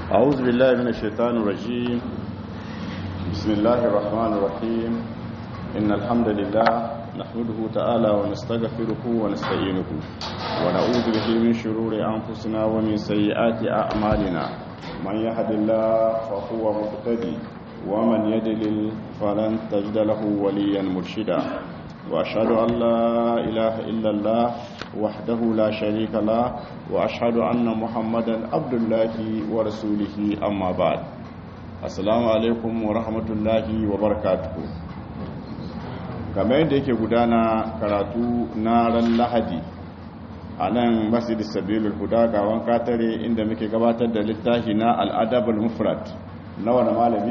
أعوذ بالله من الشيطان الرجيم بسم الله الرحمن الرحيم إن الحمد لله نحمده تعالى ونستغفره ونستعينه ونعوذ به من شرور أنفسنا ومن سيئات أعمالنا من يهد الله فهو مهتدي ومن يدلل فلن تجد له وليا مرشدا وأشهد أن لا إله إلا الله وحده لا شريك له وأشهد أن محمدا عبد الله ورسوله أما بعد السلام عليكم ورحمة الله وبركاته kamar yadda yake gudana karatu na ran lahadi a nan masjid sabilul huda ga wanka tare inda muke gabatar da littafi na al'adabul mufrad na wani malami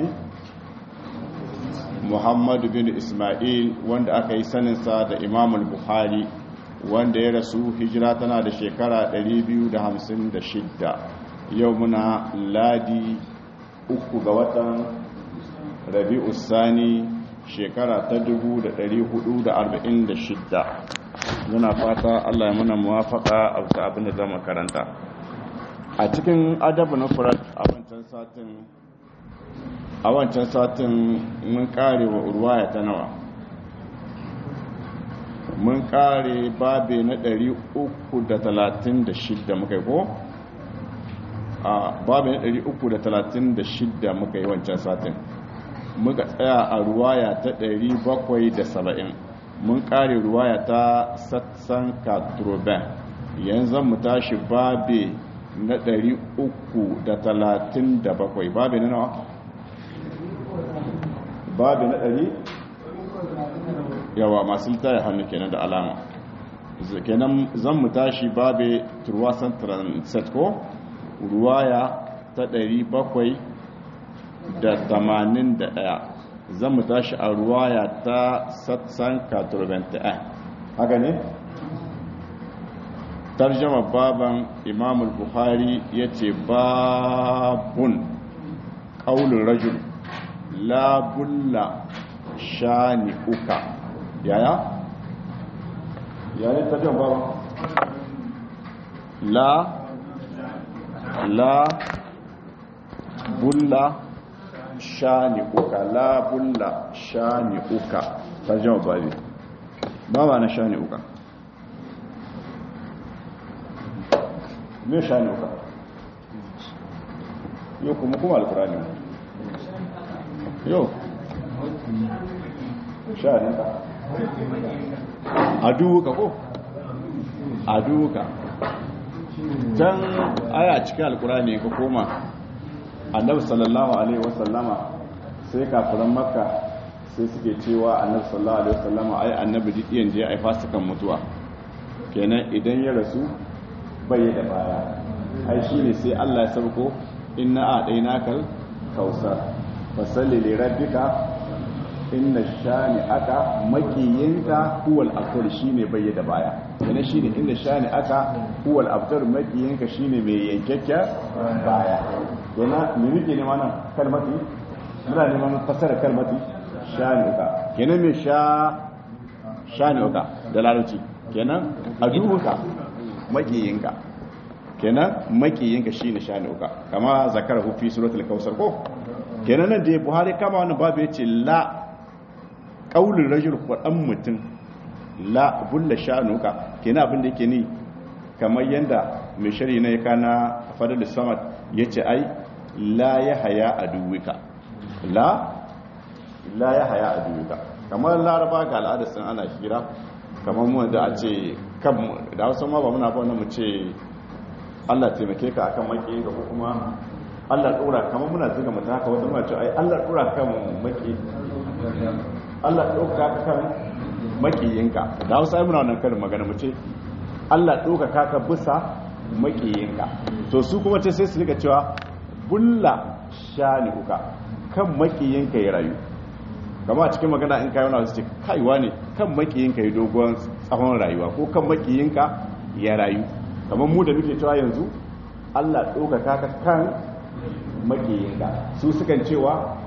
muhammadu bin ismail wanda aka yi saninsa da imamul buhari wanda ya rasu hijira tana da shekara 256 yau muna ladi uku ga watan rabi'u sani shekara ta 446 muna fata allah ya muna muwafaka a wasu abin da zama karanta a cikin adabu na furat a wancan satin a wancan satin mun kare wa urwaya ta nawa mun kare babe na 336 muka yi ko? a babe na 336 muka yi wancan satin muka tsaya a ruwaya ta 770 mun kare ruwaya ta satsan katroben yanzu mu tashi babe na 337 babe na nawa? babe na 100 yawa masu littaya hannu kenan da alama kenan zan mu tashi babe turwasan transit ko ruwaya ta 781 zan mu tashi a ruwaya ta satsan 81 haka ne tarjama baban imam buhari ya ce babun ƙaunin rajul labulla shani uka yaya yaya tarjama baban la la bulla shani uka la bulla shani uka tarjama babi baba na shani uka me shani uka yau kuma kuma alkurani yau shani uka aduka ko aduka can aya cikin alkurani ka koma annabi sallallahu alaihi wasallama sai kafiran makka sai suke cewa annabi sallallahu alaihi wasallama ai annabi duk yanzu ya aifa su kan mutuwa kenan idan ya rasu bai da baya ai shine sai Allah ya sabko inna a'dainakal kausar fasalli li rabbika inna shani aka makiyinka huwal abtar shine bai da baya kenan shine inna shani aka huwal abtar makiyinka shine mai yankakken baya kenan me muke ne wannan kalmati muna neman fasara kalmati shani uka kenan me sha shani uka da larabci kenan aduka makiyinka kenan makiyinka shine shani uka kama zakara hu fi suratul kausar ko kenan nan da Buhari kama wannan babu yace la qaulul rajul qadan mutum la bulla shanuka kenan abin da yake ni kamar yanda mai shari na ya kana fadal samad yace ai la yahya aduwika la la yahya aduwika kamar laraba ga al'adar sun ana hira kamar mu da a ce kan da wasu ma ba muna ba mu ce Allah taimake ka akan maki ga kuma Allah dora kamar muna zuga mutum haka wata mace ai Allah dora kan maki Allah dora ka kan makiyinka da Hausa muna wannan karin magana mu ce Allah dora ka ka bisa makiyinka to su kuma ce sai su rika cewa bulla shani uka kan makiyinka ya rayu kama a cikin magana in kayi wani su ce kaiwa ne kan makiyinka ya dogon tsawon rayuwa ko kan makiyinka ya rayu kamar mu da muke cewa yanzu Allah ɗaukaka ka kan makiyinka su sukan cewa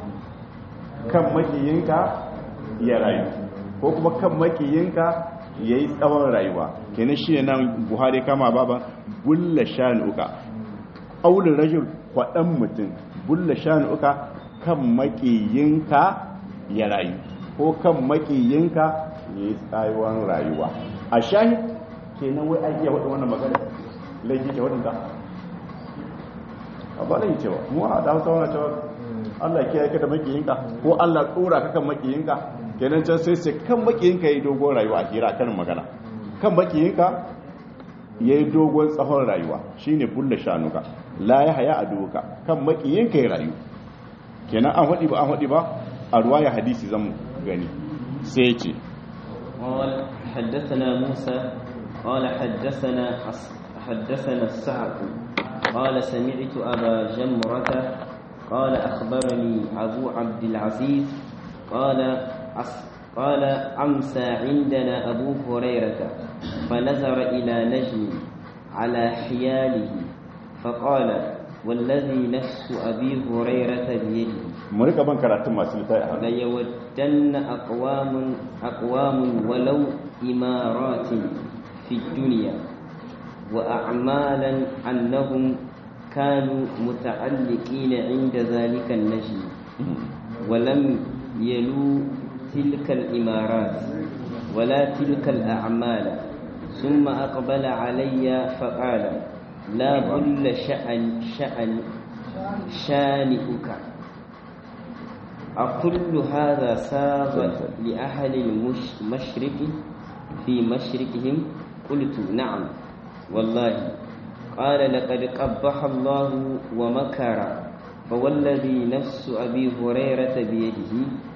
kan makiyinka ya rayu ko kuma kan makiyinka ya yi tsawon rayuwa kenan shi ne nan buhari kama baba bulla sha'anuka aulin rajul kwaɗan mutum bulla shanuka kan makiyinka ya rayu ko kan makiyinka ya yi tsayuwan rayuwa a shahid kenan wai an iya wannan magana laifi ce wadanda a ba laifi cewa mu a da hausa wani cewa Allah kiyaye ka da makiyinka ko Allah tsora ka kan makiyinka kenan can sai sai kan makiyinka ya yi dogon rayuwa a hira kan magana kan makiyinka ya yi dogon tsawon rayuwa shine bulla shanuka la ya haya a doka kan makiyinka ya rayu kenan an haɗi ba an haɗi ba a ruwa ya hadisi zan gani sai ce قال حدثنا موسى قال حدثنا حدثنا السعد قال سمعت أبا جمرة قال أخبرني أبو عبد العزيز قال قال أمسى عندنا أبو هريرة فنظر إلى نجم على حياله فقال والذي نفس أبي هريرة بيده مريكا بان كراتم ما سلطاء ليودن أقوام أقوام ولو إمارات في الدنيا وأعمالا أنهم كانوا متعلقين عند ذلك النجم ولم يلوا تلك الإمارات ولا تلك الأعمال ثم أقبل علي فقال لا بل شأن شأن شانئك أكل هذا ساغ لأهل المشرق في مشرقهم قلت نعم والله قال لقد قبح الله ومكر فوالذي نفس أبي هريرة بيده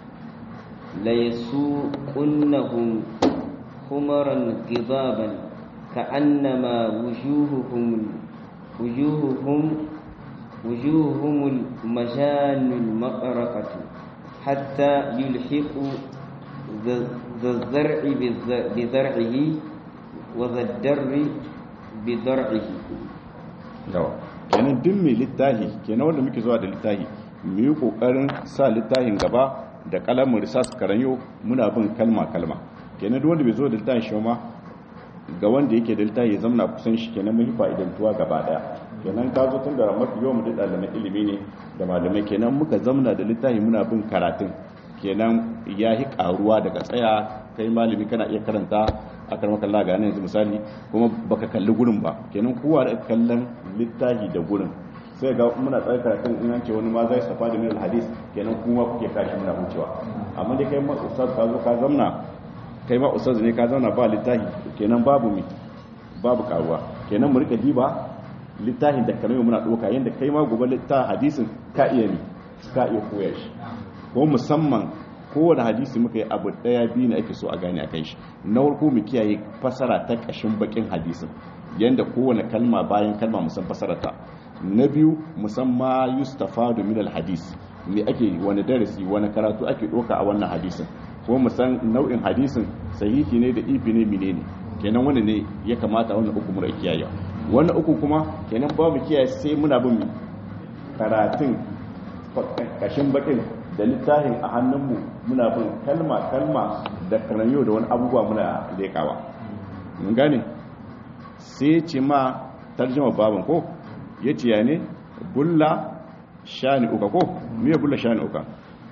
ليسوقنهم خمرا غضابا كأنما وجوههم وجوههم وجوههم المجان المقرقة حتى يلحقوا ذا الزرع بزرعه وذا الدر بزرعه kenan duk mai littahi kenan wanda muke zuwa da littahi mu yi kokarin sa littahin gaba da kalamin risas karanyo muna bin kalma kalma kenan duk wanda bai zo da littahin shi ma ga wanda yake da littahi ya zamna kusan shi kenan mun fa'idantuwa gaba daya kenan ka zo tun da mafi yawan da ɗaliban ilimi ne da malamai kenan muka zamna da littafi muna bin karatun kenan ya yi karuwa daga tsaya kai malami kana iya karanta a karmar kalla ga yanzu misali kuma baka kalli gurin ba kenan kowa da kallon littafi da gurin sai ga muna tsaye karatun in an ce wani ma zai safa da minal hadis kenan kuma kuke kashi muna wucewa amma dai kai ma ustaz ka zo ka zamna kai ma ustaz ne ka zauna ba littafi kenan babu mi babu karuwa kenan mu rika diba littafin da kamar muna ɗauka yadda kai ma gobe littafin hadisin ka iya ne ka iya koya shi ko musamman kowane hadisi muka yi abu ɗaya biyu na ake so a gane a kai shi na farko mu kiyaye fasara ta ƙashin bakin hadisin yadda kowane kalma bayan kalma musan fasara ta na biyu musamman yustafadu min hadis me ake wani darasi wani karatu ake ɗauka a wannan hadisin ko musan nau'in hadisin sahihi ne da ifi ne menene kenan wani ne ya kamata wannan uku mura kiyaye wannan uku kuma kenan ba mu kiyaye sai muna bin karatun kashin bakin da littafin a hannunmu muna bin kalma kalma da karanyo da wani abubuwa muna lekawa mun gane sai ce ma tarjama babin ko ya ce ya ne bulla shani uka ko miya bulla shani uka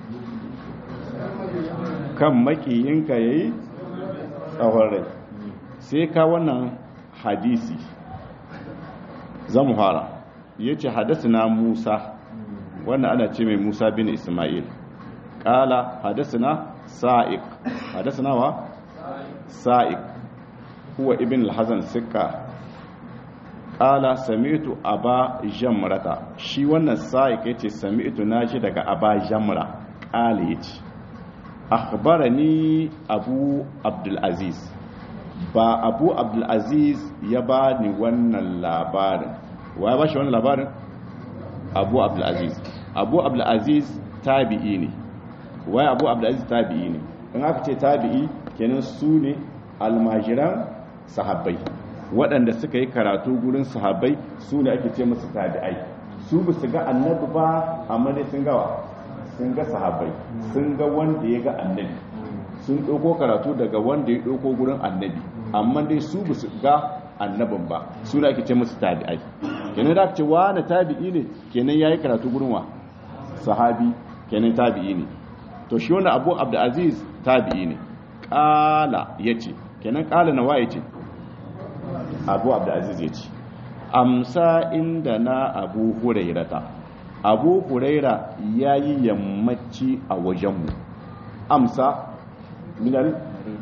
kan makiyinka ya yi tsawon rai sai ka wannan hadisi zamu fara ya ce hadasina musa wannan ana ce mai musa bin ismail ƙala hadasina sa'iq hadasina wa sa'iq huwa ibn al-hazan sikka ƙala sami'tu aba jamrata shi wannan sa'iq yace sami'tu naji daga aba jamra ƙala yace akhbarani abu abdul aziz ba abu abdulaziz ya ba ni wannan labarin wa ya ba shi wannan labarin abu abdulaziz abu abdulaziz tabi'i ne wai abu abdulaziz tabi'i ne in aka ce tabi'i kenan su ne almajiran sahabbai waɗanda suka yi karatu gurin sahabbai su ne ake ce musu tabi'ai su ba su ga annabi ba amma dai sun gawa sun ga sahabbai sun ga wanda ya ga annabi sun ɗauko karatu daga wanda ya ɗauko gurin annabi amma dai su ba su ga annabin ba su da ake ce musu tabi'ai kenan da ce wani tabi'i ne kenan yayi karatu gurin wa sahabi kenan tabi'i ne to shi wannan abu abdulaziz tabi'i ne kala yace kenan kala nawa yace abu abdulaziz yace amsa inda na abu hurairata abu huraira yayi yammaci a wajenmu amsa minal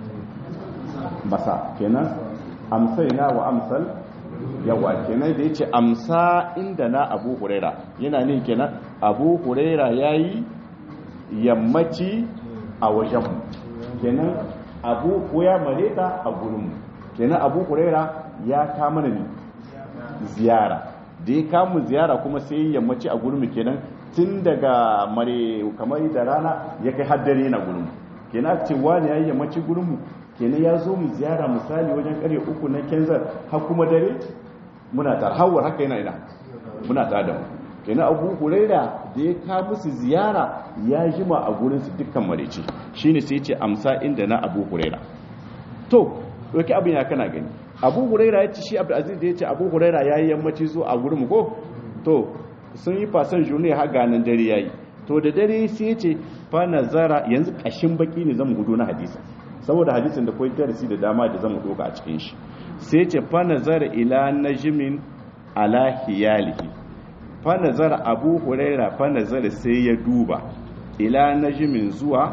masa kenan amsaina wa amsal yawa kenan da yace amsa inda na abu huraira yana ne kenan abu huraira yayi yammaci a wajenmu kenan abu ko ya mareta a gurinmu kenan abu huraira ya kama ne ziyara da ya kamu ziyara kuma sai yammaci a gurinmu kenan tun daga mare kamar da rana ya kai haddare na gurinmu kenan ce wani ya yi yammaci gurinmu kenan ya zo mu ziyara misali wajen karye uku na kenzar har kuma dare muna tar hawar haka yana ina muna tar da mu kenan abu huraira da ya ka musu ziyara ya jima a gurinsu dukkan marece shine sai ce amsa inda na abu huraira to doki abin ya kana gani abu huraira ya ci shi abdulaziz da ya ce abu huraira ya yi yammaci zo a gurin ko to sun yi fasan juni har ganin dare ya yi to da dare sai ya ce fa nazara yanzu kashin baki ne zan gudu na hadisi saboda hadisin da koyi darasi da dama da zan doka a cikin shi sai ce fa nazara ila najmin ala hiyalihi fa nazara abu huraira fa nazara sai ya duba ila najmin zuwa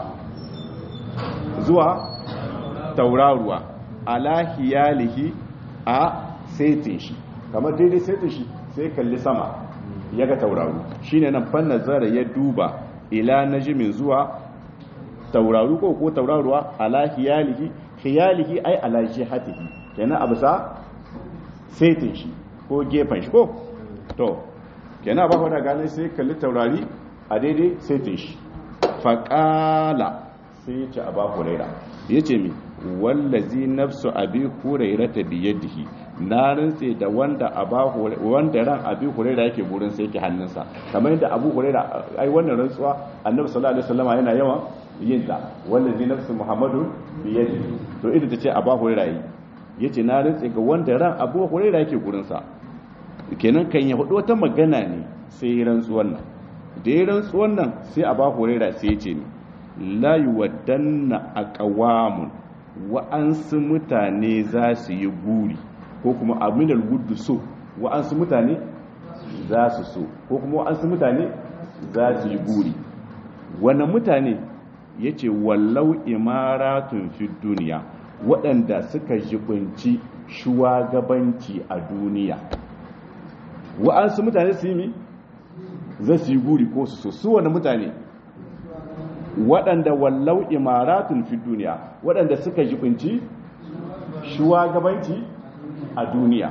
zuwa tauraruwa ala hiyalihi a saitin shi kamar daidai saitin shi sai kalli sama ya ga tauraru shine nan fa nazara ya duba ila najmin zuwa tauraru ko ko tauraruwa ala hiyalihi hiyalihi ai ala jihatihi kenan abu sa saitin shi ko gefen shi ko to kenan ba da gane sai kalli taurari a daidai saitin shi faƙala sai ya ce a ba huraira ya ce mi wallazi nafsu abi huraira ta biyadihi na rantse da wanda wanda ran abi huraira yake burin sai yake hannunsa kamar yadda abu huraira ai wannan rantsuwa annabi sallallahu alaihi wasallam yana yawan yin ta wallazi nafsu muhammadu biyadihi to idan ta ce abu huraira yi yace na rantse ga wanda ran abu huraira yake gurin sa kenan kan ya hudu wata magana ne sai rantsuwan nan da ya rantsuwan nan sai abu huraira sai ya ce ni la yuwaddanna aqwamun wa'ansu mutane za su yi guri ko kuma aminal wuddu so wa'ansu mutane za su so ko kuma wa'ansu mutane za su yi guri wani mutane ya ce wallau imaratun fi duniya waɗanda suka jibinci shugabanci a duniya wa'ansu mutane su yi mi za su yi guri ko su so su wani mutane waɗanda wallau imaratun fi duniya waɗanda suka jibinci shugabanci a duniya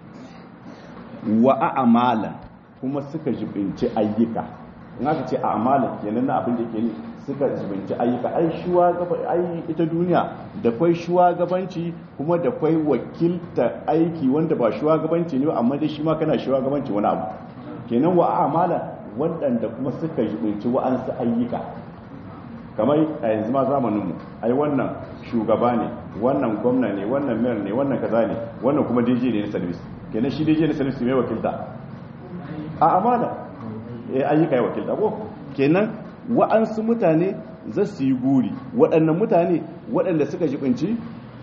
wa a'amala kuma suka jibinci ayyuka in aka ce a'amala kenan na abin da ke ne suka jibinci ayyuka ai ai ita duniya da kwai shugabanci kuma da kwai wakilta aiki wanda ba shugabanci ne amma dai shi ma kana shugabanci wani abu kenan wa a'amala waɗanda kuma suka jibinci wa'ansu ayyuka kamar a yanzu ma zamaninmu ai wannan shugaba ne wannan gwamna ne wannan mayor ne wannan kaza ne wannan kuma dj ne na service kenan shi dj na service mai wakilta a amana eh ayyuka ya wakilta ko kenan wa'ansu mutane za su yi guri waɗannan mutane waɗanda suka jibinci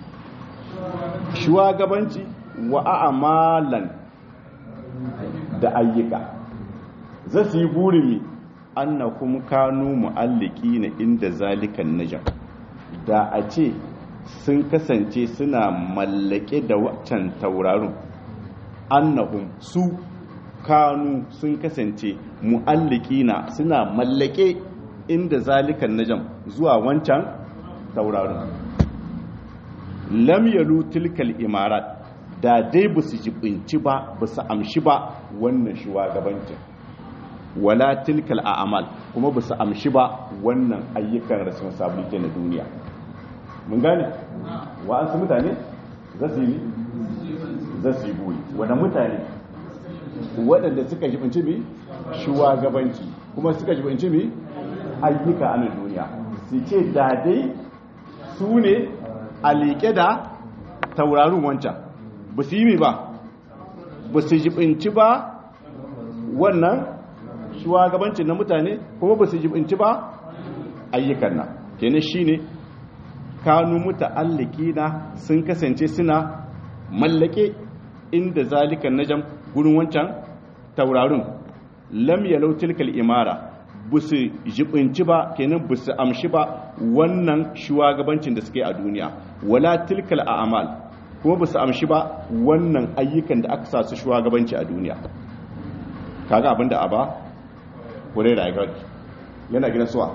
shugabanci wa a'malan da ayyuka za su yi guri mi annakum kanu mu'alliki na inda zalikan najam da a ce sun kasance suna mallake da waccan taurarin annahum su kanu sun kasance mu'alliki na suna mallake inda zalikan najam zuwa wancan taurarin lam yalu tilkal imarat da dai ba su jibinci ba ba su amshi ba wannan shugabancin wala tilkal a'mal kuma ba su amshi ba wannan ayyukan responsibility na duniya mun gane wa an su mutane za su yi za su yi buri wanda mutane waɗanda suka jibinci mi shugabanci kuma suka jibinci mi ayyuka a duniya su ce da dai su ne a liƙe da taurarin wancan ba su yi mi ba ba su jibinci ba wannan shugabancin na mutane kuma ba su jibinci ba ayyukan nan kenan shine kanu muta'alliki na sun kasance suna mallake inda zalikan najam gurin wancan taurarin lam yalau tilkal imara bu su jibinci ba kenan bu su amshi ba wannan shugabancin da suke a duniya wala tilkal a'mal kuma bu su amshi ba wannan ayyukan da aka sa su shugabanci a duniya kaga abinda aba kure da ya yana gidan suwa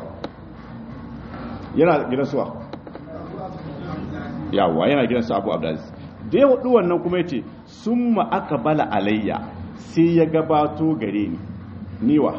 yana gidan suwa yawa yana gidan su abu abdulaziz da ya hudu wannan kuma ya ce sun aka bala alayya sai ya gabato gare ni niwa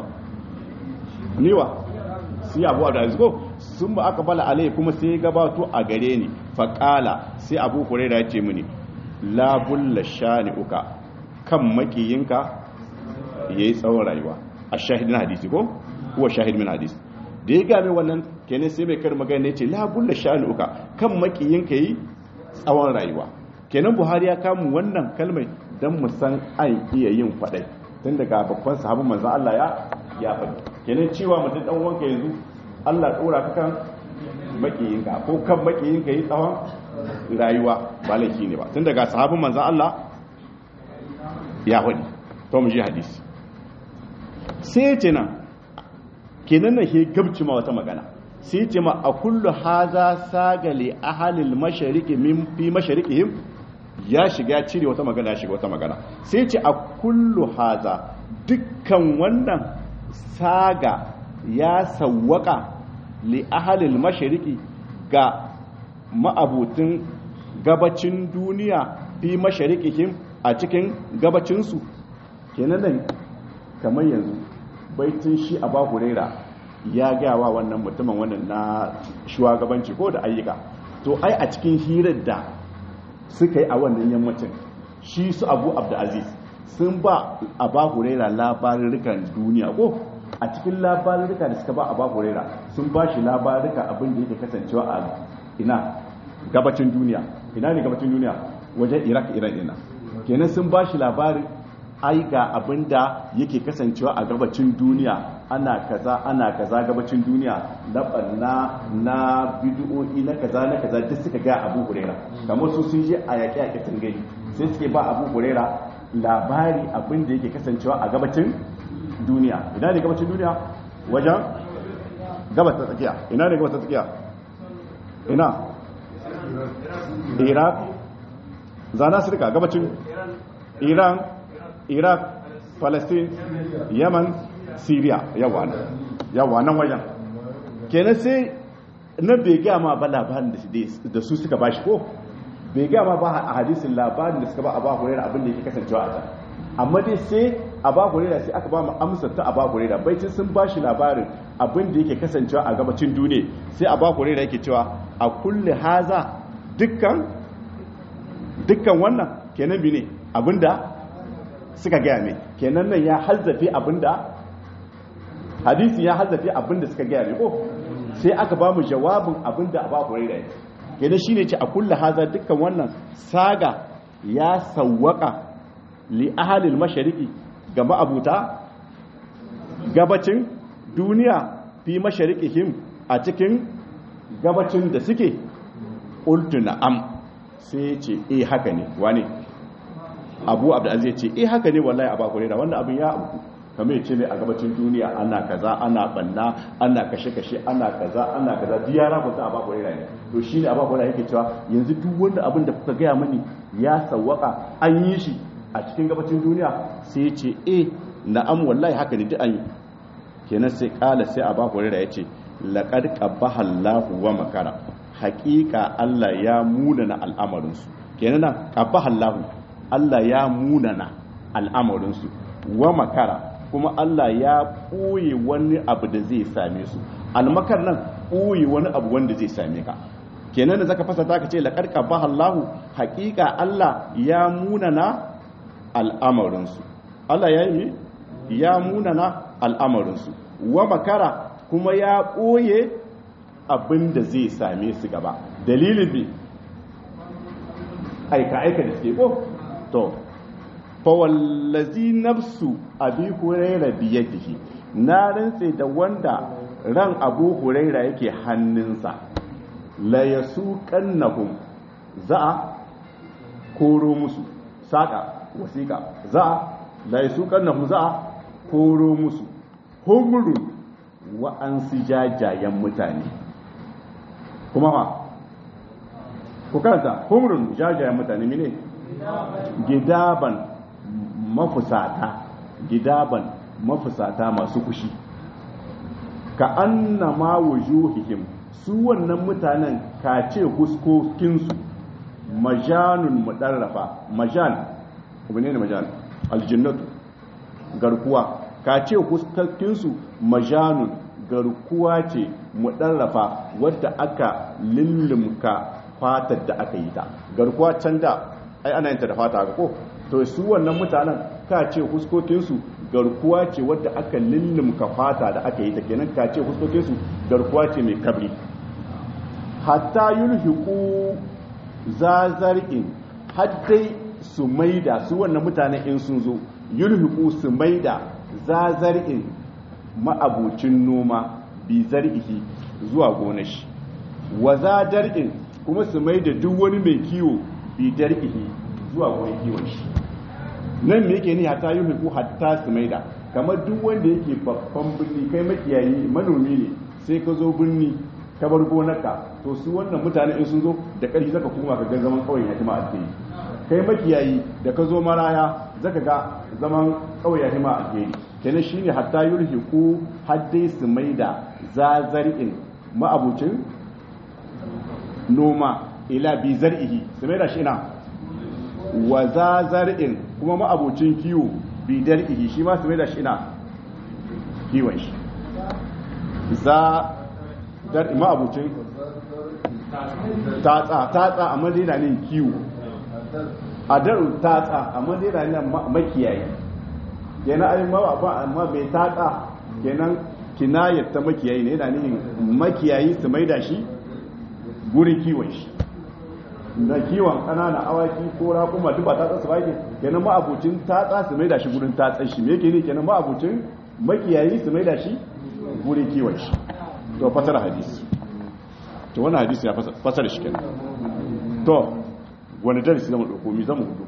niwa sai abu abdulaziz ko sun aka bala alayya kuma sai ya gabato a gare ni faƙala sai abu huraira ya ce mini labulla shani uka kan makiyinka ya yi tsawon rayuwa a shahidin hadisi ko kuwa shahidin hadisi da ya game wannan kenan sai mai kar magana ya ce labulla shani uka kan makiyinka yi tsawon rayuwa kenan buhari ya kamun wannan kalmai don mu san an iya yin faɗai tun daga babban sahabin manzan Allah ya ya faɗi kenan cewa mutum dan wanka yanzu Allah ɗora ka kan makiyinka ko kan makiyinka yi tsawon rayuwa ba laifi ne ba tun daga sahabin manzan Allah ya faɗi to mu ji hadisi sai ce nan kenan na ke gabci ma wata magana sai ce ma a kullu haza sagale ahalil mashariki min fi masharikihim ya shiga cire wata magana ya shiga wata magana sai ce a kullu haza dukkan wannan saga ya sawwaka li ahalil mashariki ga ma'abutin gabacin duniya fi masharikihim a cikin gabacinsu kenan nan kamar yanzu baitin shi a bahurera ya gawa wannan mutumin wannan na shugabanci ko da ayyuka to ai a cikin hirar da suka yi a wannan yammacin shi su abu abdulaziz sun ba a bahurera labarurrukan duniya ko a cikin labarurruka da suka ba a bahurera sun ba shi labarurruka abin da yake kasancewa a ina gabacin duniya ina ne gabacin duniya wajen iraq iran ina kenan sun ba shi labarin ai ga abin da yake kasancewa a gabacin duniya ana kaza ana kaza gabacin duniya na banna na bidiyoyi na kaza na kaza duk suka ga abu hurera kamar su sun je a yaƙi yaƙi sun gani sai suke ba abu hurera labari abin da yake kasancewa a gabacin duniya ina ne gabacin duniya wajen gabas ta tsakiya ina ne gabas ta tsakiya ina iraq zana su rika gabacin iran iraq palestine yaman syria yawa nan yawa nan wajen kenan sai na bai gaya ma ba labarin da su suka bashi ko bai gaya ma ba a hadisin labarin da suka ba a ba hurera abin da yake kasancewa a can amma dai sai a ba hurera sai aka ba mu amsar ta a ba hurera baitin sun bashi labarin abin da yake kasancewa a gabacin duniya sai a ba hurera yake cewa a kulle haza dukkan dukkan wannan kenan bi ne abinda suka gaya mai kenan nan ya hazzafe abinda hadisi ya hazzafe abinda suka gaya mai ko sai aka ba mu jawabin abinda a ba huraira yake kenan shine ce a kulla haza dukkan wannan saga ya sawwaka li ahalil mashariki ga ma'abuta gabacin duniya fi masharikihim a cikin gabacin da suke qultu na'am sai ce eh haka ne wane abu abdulaziz ya ce eh haka ne wallahi a bakwai da wannan abin ya abu kamar ya ce mai a gabacin duniya ana kaza ana banna ana kashe-kashe ana kaza ana kaza duk ya rabuta a bakwai ne to shi ne a bakwai yake cewa yanzu duk wanda abin da kuka gaya mani ya sawwaka an yi shi a cikin gabacin duniya sai ya ce eh na'am wallahi haka ne duk an yi kenan sai kala sai a bakwai ya ce laqad qabbaha Allahu wa makara haƙiƙa Allah ya munana al'amarinsu kenan nan qabbaha Allahu Allah ya munana al'amarinsu wa makara kuma Allah ya ɓoye wani abu da zai same su almakar nan ɓoye wani abu wanda zai same ka kenan da zaka fasa ka ce laƙarƙa ba Allahu haƙiƙa Allah ya munana al'amarinsu Allah ya yi ya munana al'amarinsu wa makara kuma ya ɓoye abin da zai same su gaba dalilin bi aika-aika da suke ko to fa wallazi nafsu abi huraira biyadihi na rantse da wanda ran abu huraira yake hannunsa la yasuqannahum za a koro musu saka wasiqa za a la yasuqannahum za a koro musu humrun wa an jajayen mutane kuma fa ku karanta humrun jajayen mutane mine gidaban mafusata gidaban mafusata masu kushi ka annama wujuhihim su wannan mutanen ka ce huskokinsu majanun mudarrafa majan ne ne majan aljinnatu garkuwa ka ce huskokinsu majanun garkuwa ce mudarrafa wadda aka lullumka fatar da aka yi ta garkuwa can da ai ana yin ta da fata ko to su wannan mutanen ka ce huskokinsu garkuwa ce wadda aka lullumka fata da aka yi ta kenan ka ce huskokinsu garkuwa ce mai kabri hatta yulhiqu zazar'in haddai su maida su wannan mutanen in sun zo yulhiqu su maida zazar'in ma'abucin noma bi zar'ihi zuwa gonar shi wa zadar'in kuma su maida duk wani mai kiwo bi dar'ihi zuwa gonar kiwon shi nan me yake ni hatta yulhiqu hatta su maida kamar duk wanda yake babban birni kai makiyayi manomi ne sai ka zo birni ka bar gonarka to su wannan mutane in sun zo da ƙarfi zaka kuma ka ga zaman ƙauyen ya hima alheri kai makiyayi da ka zo maraya zaka ga zaman ƙauyen ya hima alheri kenan shine hatta yulhiqu haddai su maida zazar'in ma'abucin noma ila bi zar'ihi su maida shi ina wa zazar'in kuma ma'abucin kiwo bi dar'ihi shi ma su maida shi ina kiwon shi za dar ma'abucin tatsa tatsa a madina ne kiwo a daru tatsa a madina ne makiyayi kenan ai ma ba amma bai tatsa kenan kinayar ta makiyayi ne yana nihin makiyayi su maida shi gurin kiwon shi da kiwon ƙananan awaki ko raƙuma duk ba tatsa su ba ke kenan ma'abucin tatsa su maida shi gurin tatsan shi me yake ne kenan ma'abucin makiyayi su maida shi gurin kiwon shi to fasara hadisi to wannan hadisi ya fasara shi kenan to wani darasi zama dauko mi zama hudu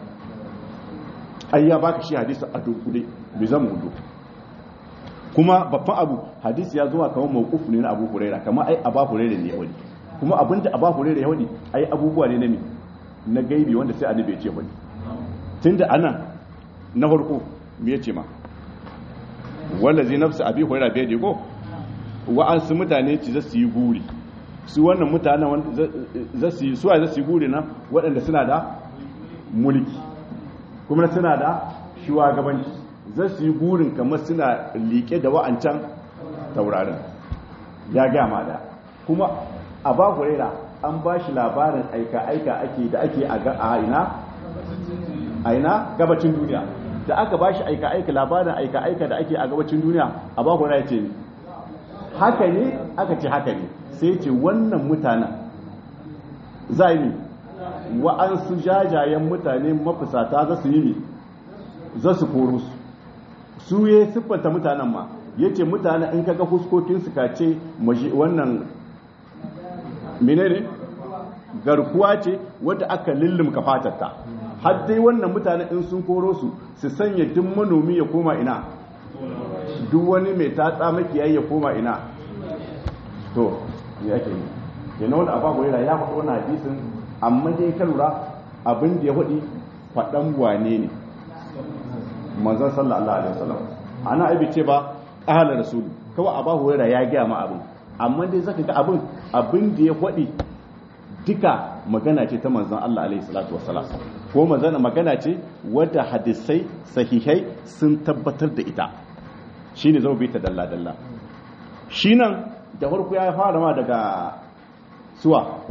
ai ya baka shi hadisi a dunkule mi zama hudu kuma babban abu hadisi ya zuwa kamar mawquf ne na Abu Huraira kamar ai Abu Huraira ne ya wani kuma abinda Abu Huraira ya wani ai abubuwa ne na mi na gaibi wanda sai annabi ya ce wani tunda anan na farko me yace ma wallazi nafsu abi huraira bai ko wa'ansu mutane ci za su yi guri su wannan mutanen za su yi suwa za su yi guri na waɗanda suna da mulki kuma suna da shugabanci za su yi gurin kamar suna liƙe da wa'ancan taurarin ya gama da kuma a ba huraira an ba shi labarin aika-aika ake da ake a ina a ina gabacin duniya da aka ba shi aika-aika labarin aika-aika da ake a gabacin duniya a ba huraira ce ne haka ne aka ce haka ne sai ce wannan mutanen za yi wa'ansu jajayen mutane mafisata za su yi ne za su koro su su ya siffanta mutanen ma ya ce mutane in kaga huskokinsu ka ce wannan menene garkuwa ce wadda aka lullumka fatarta har dai wannan mutane in sun koro su su sanya duk manomi ya koma ina duk wani mai tatsa makiyayi ya koma ina to ya ake yi yana wani abu hurera ya faɗo wani hadisin amma dai ka lura abin da ya faɗi faɗan wane ne manzon sallallahu alaihi wasallam ana aibi ce ba ƙahalar rasul kawai abu hurera ya gaya ma abin amma dai zaka ga abin abin da ya faɗi duka magana ce ta manzon Allah alaihi salatu wasalam ko magana magana ce wadda hadisai sahihai sun tabbatar da ita shine zama bai ta dalla dalla shi nan da farko ya fara ma daga suwa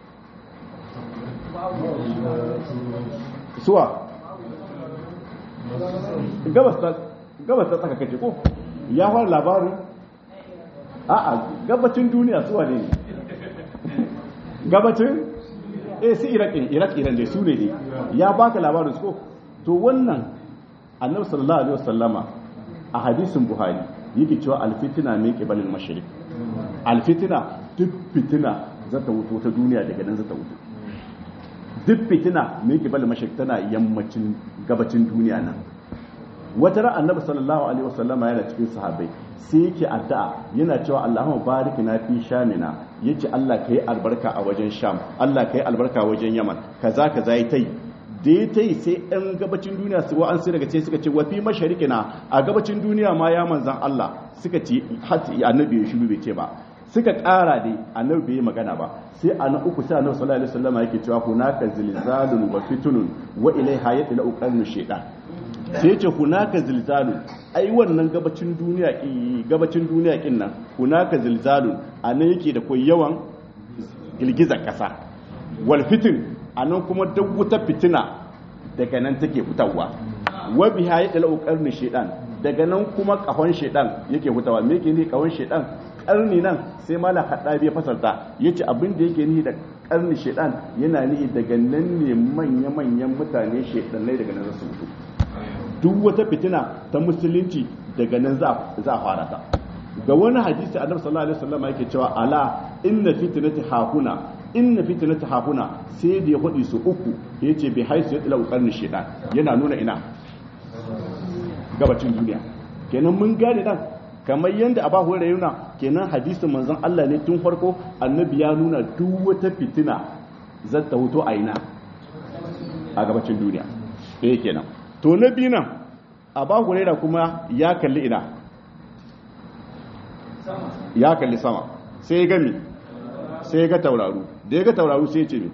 suwa gabas ta tsaka kace ko ya fara labarin a'a gabacin duniya suwa ne gabacin eh su iraq iraq iran dai su ne ne ya baka labarin su ko to wannan annabi sallallahu alaihi wasallama a hadisin buhari yake cewa alfitina min qibalil mashriq alfitina duk fitina za ta wuto ta duniya daga nan za ta wuto duk fitina min qibalil mashriq tana yammacin gabacin duniya nan wata ran annabi sallallahu alaihi wasallama yana cikin sahabbai sai yake addu'a yana cewa Allahumma barik na fi shamina yace Allah kai albarka a wajen sham Allah kai albarka wajen yaman kaza kaza yi tai da ya tai sai ɗan gabacin duniya su wa'an sai daga ce suka ce wa fi masharikina a gabacin duniya ma ya manzan Allah suka ce hati annabi ya shiru bai ce ba suka ƙara dai annabi bai yi magana ba sai a na uku sai annabi sallallahu alaihi wasallam yake cewa hunaka zilzalun wa fitunun wa ilaiha yadla uqarnu shaytan sai ce hunaka zilzalun ai wannan gabacin duniya gabacin duniya kin nan hunaka zilzalun anan yake da koyi yawan girgizar kasa wal fitin anan kuma duk wuta fitina daga nan take fitawa wa biha yadla uqarnu shaytan daga nan kuma kahon shaytan yake fitawa me yake ne kahon shaytan karni nan sai mala haddabi ya fasarta yace abin da yake nihi da karni shaytan yana nihi daga nan ne manya manyan mutane shaytanai daga nan su mutu duk wata fitina ta musulunci daga nan za a fara ta ga wani hadisi annabi sallallahu alaihi wasallam yake cewa ala inna fitnati hahuna inna fitnati hahuna sai da ya hudi su uku yace bi haisu ya tsila qarni shaytan yana nuna ina gabacin duniya kenan mun gane dan kamar yadda a bahu da yuna kenan hadisin manzon Allah ne tun farko annabi ya nuna duk wata fitina zata wuto a ina a gabacin duniya eh kenan to na biyu nan a ba hurera kuma ya kalli ina ya kalli sama sai ya gami sai ya ga tauraru da ya ga tauraru sai ce ne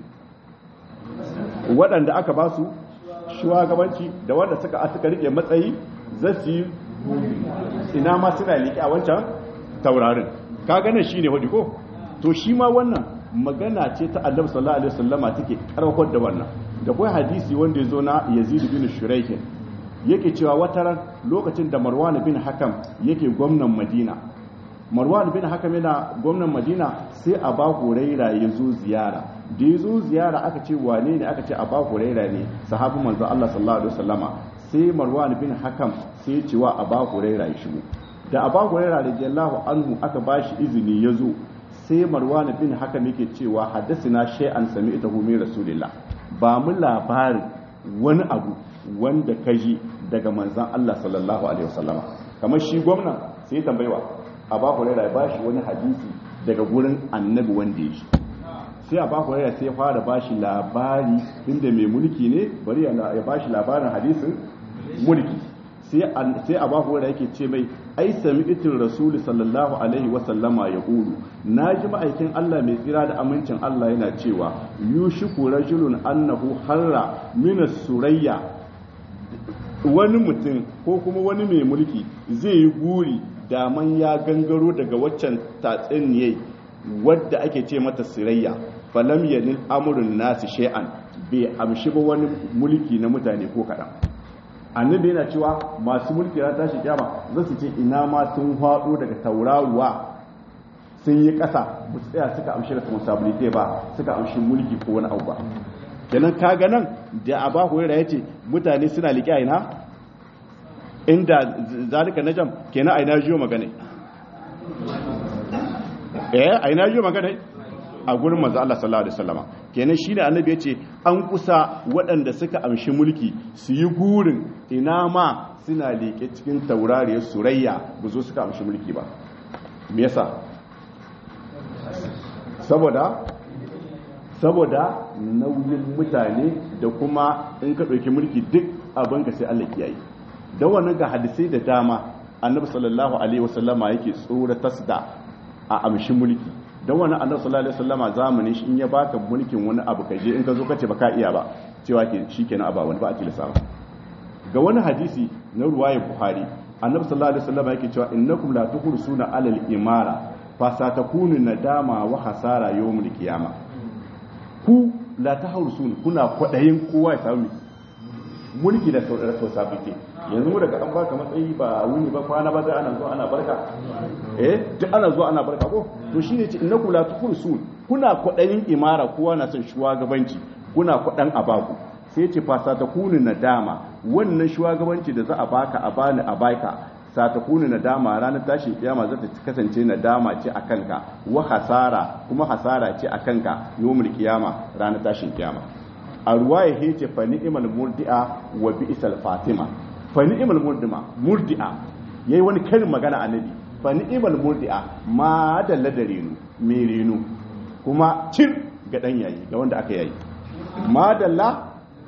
waɗanda aka ba su shugabanci da wanda suka asuka rike matsayi za su yi ina ma suna liƙe a wancan taurarin ka ganin shi ne hudu ko to shi ma wannan magana ce ta annabi sallallahu alaihi wasallama take karfar da wannan da kai hadisi wanda ya zo na yazid bin shuraihin yake cewa wata ran lokacin da marwan bin hakam yake gwamnan madina marwan bin hakam yana gwamnan madina sai a ba huraira ya zo ziyara da ya zo ziyara aka ce wane ne aka ce a ba huraira ne sahabu manzo Allah sallallahu alaihi wasallama sai marwan bin hakam sai cewa a ba huraira ya shigo da a ba huraira radiyallahu anhu aka ba shi izini ya zo sai marwan bin hakam yake cewa haddasina shay'an sami'tahu min rasulillah ba mu labarin wani abu wanda ka ji daga manzan Allah sallallahu Alaihi wasallama kamar shi gwamna sai tambaiwa a ba hurera ya ba shi wani hadisi daga gurin annabi wanda ya shi sai a ba hurera sai fara ba shi labari inda mai mulki ne bari ya ba shi labarin hadisin mulki sai a ba hurera yake ce mai ai sami itin rasuli sallallahu alaihi wasallama ya ƙuru na ji ma'aikin Allah mai tsira da amincin Allah yana cewa yushiku rajulun annahu harra minas surayya wani mutum ko kuma wani mai mulki zai yi guri daman ya gangaro daga waccan tatsiniyai wadda ake ce mata sirayya falam yanil amurin nasu shay'an bai amshi ba wani mulki na mutane ko kaɗan annabi yana cewa masu mulki ran tashi kyama za su ce ina ma sun haɗo daga tauraruwa sun yi ƙasa ba su tsaya suka amshi responsibility ba suka amshi mulki ko wani abu ba kenan kaga nan da aba hurairah yace mutane suna liƙe a ina inda zalika najam kenan a ina jiyo magana eh a ina jiyo magana a gurin manzo Allah sallallahu alaihi wasallama kenan shine annabi yace an kusa waɗanda suka amshi mulki su yi gurin ina ma suna liƙe cikin taurariyar surayya ba zo suka amshi mulki ba me yasa saboda saboda nauyin mutane da kuma in ka ɗauki mulki duk abin ka sai Allah kiyaye da wannan ga hadisai da dama annabi sallallahu alaihi wasallama yake tsora tasda a amshi mulki don wannan annabi sallallahu alaihi wasallama zamanin shi in ya baka mulkin wani abu kaje in ka zo kace baka iya ba cewa ke shikenan aba wani ba a tilasa ga wani hadisi na ruwayar buhari annabi sallallahu alaihi wasallama yake cewa innakum la tuhrsuna alal imara fa satakunu nadama wa hasara yawmul qiyamah ku la ta haurusun kuna kwaɗayin kowa ya sami mulki da responsibility yanzu mu daga an baka matsayi ba wuni ba kwana ba zai ana zuwa ana barka eh duk ana zuwa ana barka ko to shine ce innaku la tuhursun kuna kwaɗayin imara kowa na son shugabanci kuna kwaɗan abaku sai ce fasa ta kunu nadama wannan shugabanci da za a baka a bani a baka satakuni nadama ranar tashin kiyama za ta kasance nadama ce a kanka wa hasara kuma hasara ce a kanka yawmul kiyama ranar tashin kiyama a ruwaya hece fa ni'mal murdi'a wa bi'sal fatima fa ni'mal murdima murdi'a yayi wani karin magana annabi fa ni'mal murdi'a ma dalla da renu me renu kuma cin ga dan yayi ga wanda aka yayi ma dalla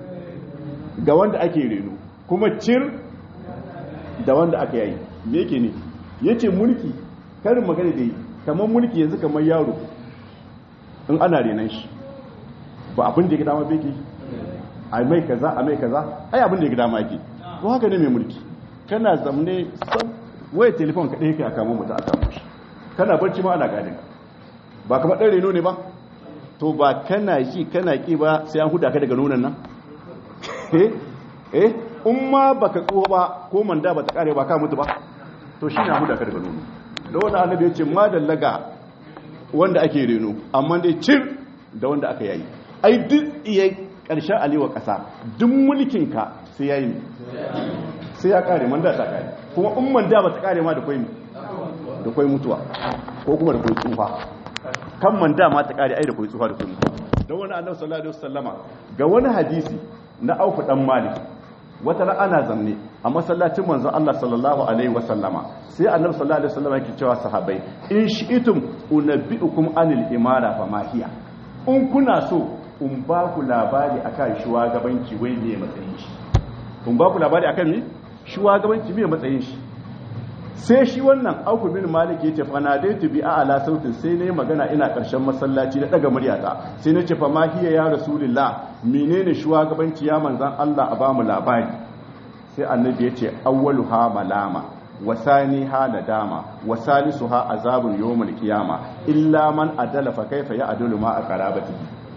ga wanda ake renu kuma cir da wanda aka yayi me yake ne yace mulki karin magana da yi kamar mulki yanzu kamar yaro in ana renan shi ba abin da ya dama beke a mai kaza a mai kaza ai abin da ya dama yake ko haka ne mai mulki kana zamne sam waya telefon ka ɗaya kai a kamo mutu a kamo shi kana barci ma ana gadin ba kamar ɗan reno ne ba to ba kana ji kana ƙi ba sai an huda ka daga nonon nan eh eh in ma baka tsoho ba ko manda ba ta kare ba ka mutu ba to shi na huda ka daga nono da wani annabi ya ce ma dallaga wanda ake reno amma dai cir da wanda aka yayi ai duk iya karshen alewa kasa duk mulkin ka sai yayi sai ya kare manda ta kare kuma in manda ba ta kare ma da kwai da kwai mutuwa ko kuma da kwai tsufa kan manda ma ta kare ai da kwai tsufa da kwai mutuwa don wani annabi sallallahu alaihi wasallama ga wani hadisi na auku dan malik wata ran ana zamne a masallacin manzon Allah sallallahu alaihi wasallama sai annabi sallallahu alaihi wasallama yake cewa sahabbai in shi'tum unabbiukum anil imara fa ma hiya in kuna so in ba ku labari akan shugabanci wai me matsayin shi in ba ku labari akan me shugabanci me matsayin shi sai shi wannan auku bin malik yace fa nadaitu bi a'la sautin sai nayi magana ina karshen masallaci da daga muryata sai nace fa ma hiya ya rasulullah menene shugabanci ya manzan Allah a bamu labari sai annabi yace awwaluha malama wasani ha nadama wasalisuha azabun yawmul qiyama illa man adala fa kaifa ya adulu ma aqrabati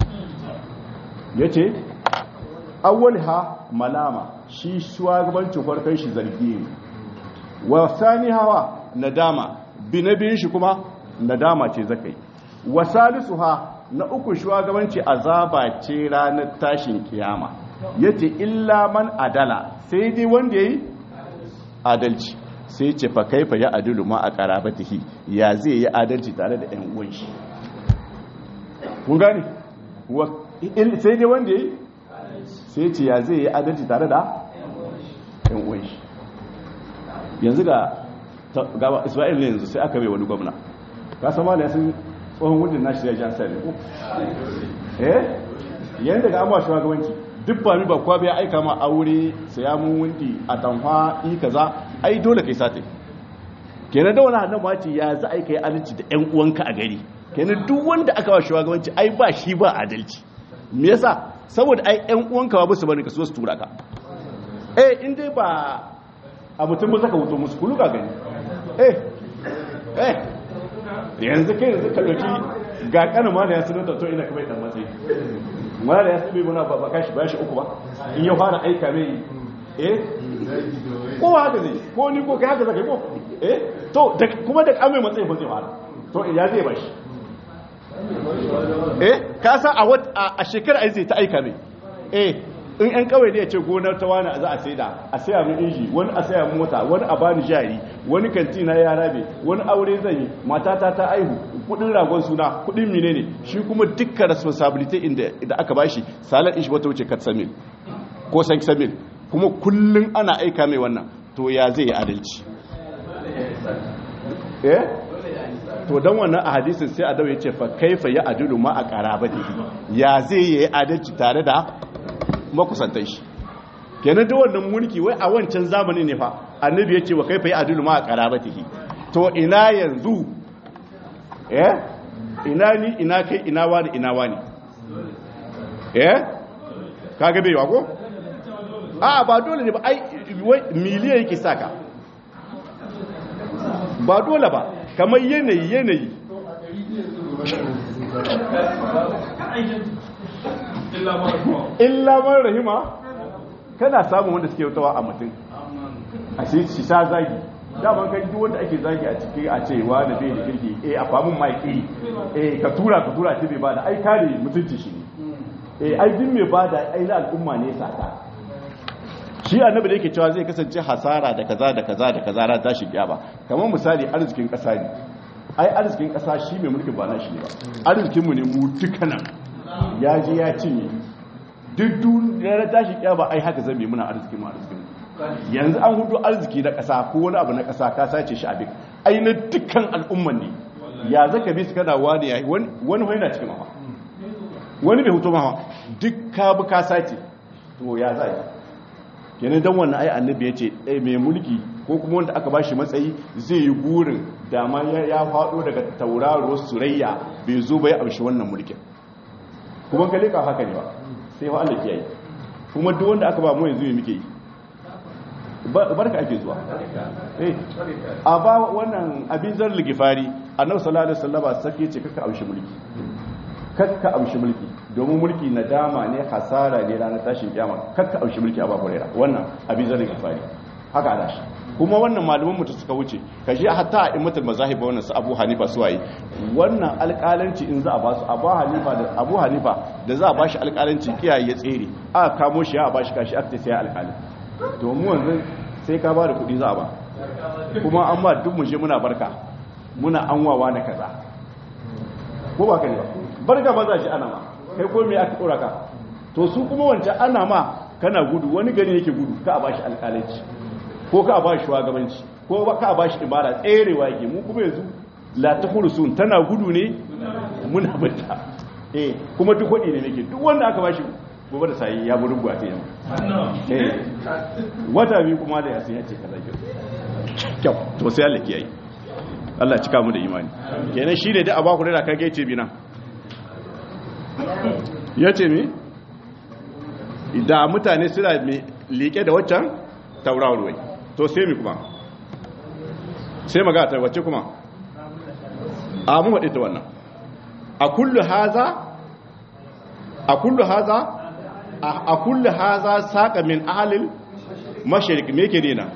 yace awwalha malama shi shugabancin farkon shi zargi ne wa sani hawa nadama bi na biyun shi kuma nadama ce zakai wa salisu ha na uku shugabanci azaba ce ranar tashin kiyama yace illa man adala sai dai wanda yayi adalci sai ce fa kaifa ya adulu ma a qarabatihi ya zai yi adalci tare da ƴan uwan shi kun gane sai dai wanda yayi sai ce ya zai yi adalci tare da ƴan uwan shi yanzu ga gaba isra'il ne yanzu sai aka bai wani gwamna ka sama da sun tsohon wujin nashi ya jan sai ko eh yayin daga amma shugabanci duk ba mi ba kwa bai aika ma aure saya mun wundi a tanfa i kaza ai dole kai sate kenan da wani hannun mace ya za a yi kai adalci da ƴan uwanka a gari kenan duk wanda aka ba shugabanci ai ba shi ba adalci me yasa saboda ai ƴan uwanka ba su bane ka so su tura ka eh in dai ba a mutum ba zaka wuto musu kulu ga gani eh eh yanzu kai yanzu ka dauki ga kanin ma da ya sunanta to ina kuma dan matsayi ma da ya sube muna ba kashi ba shi uku ba in ya fara aika mai eh ko haka zai ko ni ko kai haka zaka ko eh to kuma da kamai matsayi ba zai fara to ya zai ba shi eh ka san a a shekara ai zai ta aika mai eh in yan kawai ne ya ce gonar ta wani za a saida a saya min inji wani a saya mota wani a bani jari wani kanti na ya rabe wani aure zan yi matata ta aihu kudin ragon suna kudin mine ne shi kuma dukkan responsibility inda da aka bashi salar ishi wata wuce kat samil ko san samil kuma kullun ana aika mai wannan to ya zai yi adalci eh to dan wannan a hadisin sai adawi ya ce fa kaifa ya adilu ma a qarabati ya zai yi adalci tare da makusantan shi kenan da wannan mulki wai a wancan zamani ne fa annabi ya ce wa kaifa ya adilu ma a qarabatihi to ina yanzu eh ina ni ina kai ina wani ina wani eh kaga bai ko a ba dole ne ba ai miliyan yake saka ba dole ba kamar yanayi yanayi illa man rahima kana samun wanda suke wutawa a mutum a shi shi sa zagi daman kai duk wanda ake zagi a ciki a ce wa da bai da kirki eh a famun maiki eh ka tura ka tura ce bai bada ai kare mutunci shi ne eh ai din mai bada ai na al'umma ne sata shi annabi da yake cewa zai kasance hasara da kaza da kaza da kaza ran tashi kiyama kamar misali arzikin kasa ne ai arzikin kasa shi mai mulki ba na shi ne ba arzikin mu ne mu dukkanan ya je ya cinye duk duniyar tashi kiyama ai haka zai muna arzikin mu arzikin yanzu an hudu arziki na kasa ko wani abu na kasa ka sace shi abin ai na dukkan al'umman ne ya zaka bi su kana wani yayi wani wani yana cikin mawa wani bai hutu mawa duk ka bi ka sace to ya zai kenan dan wannan ai annabi ya ce mai mulki ko kuma wanda aka bashi matsayi zai yi burin dama ya faɗo daga tauraro surayya bai zo bai amshi wannan mulkin kuma ka leka haka ne ba sai wa Allah kiyaye kuma duk wanda aka ba mu yanzu muke yi barka ake zuwa eh a ba wannan abin zar ligifari annabi sallallahu alaihi wasallam sake ce kaka amshi mulki kakka amshi mulki domin mulki nadama ne hasara ne ranar tashin kiyama kakka amshi mulki a ba kurera wannan abin zar ligifari haka ana shi kuma wannan malaman mutu suka wuce ka je hatta a immatul mazahib wannan su Abu Hanifa su waye wannan alƙalanci in za a ba su Abu Hanifa da Abu Hanifa da za a ba shi alƙalanci kiyaye ya tsere aka kamo shi ya ba shi kashi aka ce sai alƙali to mu wanzu sai ka ba da kuɗi za a ba kuma an ba duk mu je muna barka muna anwawa na kaza ko ba kai ba barka ba za shi ana ma kai ko me aka dora ka to su kuma wancan ana ma kana gudu wani gari yake gudu ka a ba shi alƙalanci ko ka ba shi shugabanci ko ka ba shi ibada tserewa yake mu kuma yanzu la tahursun tana gudu ne muna bata eh kuma duk wadi ne nake duk wanda aka ba shi gobe da sai ya buru gwa sai eh wata bi kuma da yasin yace kaza ke kyau to sai Allah kiyaye Allah cika mu da imani kenan shi ne da aba ku da kage ce bina yace me da mutane suna liƙe da waccan taurawar wai to sai mi kuma sai maga ta wacce kuma a mu haɗe ta wannan a kullu haza a kullu haza a kullu haza saƙa min ahalil mashirik me ke nena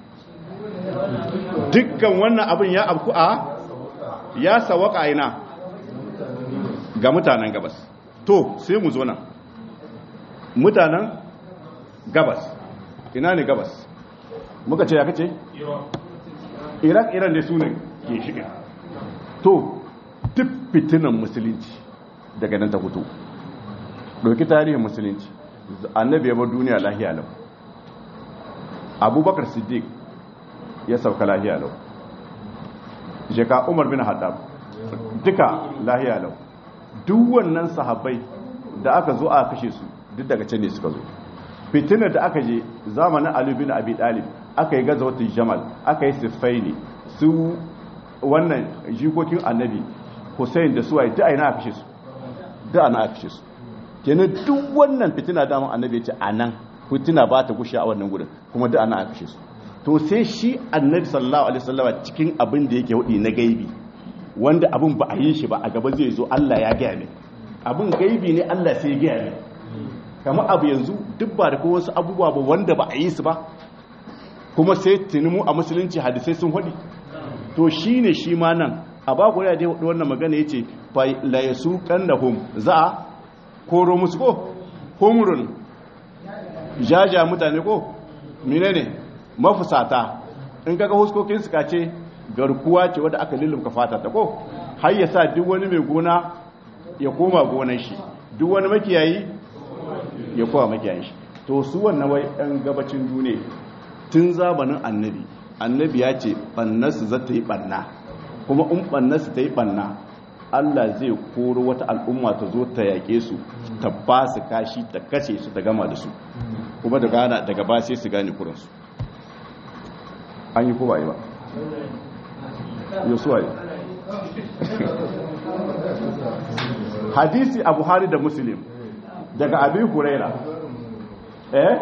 dukkan wannan abin ya abku a ya sawaka ina ga mutanen gabas to sai mu zo nan mutanen gabas ina ne gabas muka ce ya kace iraq iran da su ne ke shiga to duk fitinan musulunci daga nan ta fito ɗauki tarihin musulunci annabi ya bar duniya lahiya lau abubakar siddiq ya sauka lahiya lau jeka umar bin haddab duka lahiya lau duk wannan sahabbai da aka zo aka kashe su duk daga can ne suka zo fitinar da aka je zamanin Ali bin Abi Talib aka yi gazawatul Jamal aka yi Sifaini su wannan jikokin Annabi Hussein da suwaye duk aina aka kashe su duk ana aka kashe su kenan duk wannan fitina da Annabi ya ce anan fitina ba ta gushe a wannan gurin kuma duk ana aka kashe su to sai shi Annabi sallallahu alaihi wasallam cikin abin da yake wadi na gaibi wanda abin ba a yi shi ba a gaba zai zo Allah ya gaya ne abin gaibi ne Allah sai ya gaya ne kamar abu yanzu duk ba da ko wasu abubuwa ba wanda ba a yi su ba kuma sai tunimu a musulunci hadisai sun haɗi to shi ne shi ma nan a ba ku ya dai wannan magana ya ce la ya su hum za a koro musu ko homurun jaja mutane ko mine ne mafusata in kaga huskokin suka ce garkuwa ce wadda aka lullumka fata ta ko har ya sa duk wani mai gona ya koma gonar shi duk wani makiyayi ya kowa makiyayin shi to su wannan wai ɗan gabacin duniya tun zamanin annabi annabi ya ce ɓannarsu za ta yi ɓanna kuma in ɓannarsu ta yi ɓanna allah zai koro wata al'umma ta zo ta yaƙe su ta ba su kashi ta kashe su ta gama da su kuma da gana daga ba sai su gane kuransu an yi ko ba yi ba yau suwa yi hadisi a buhari da muslim daga abin huraira eh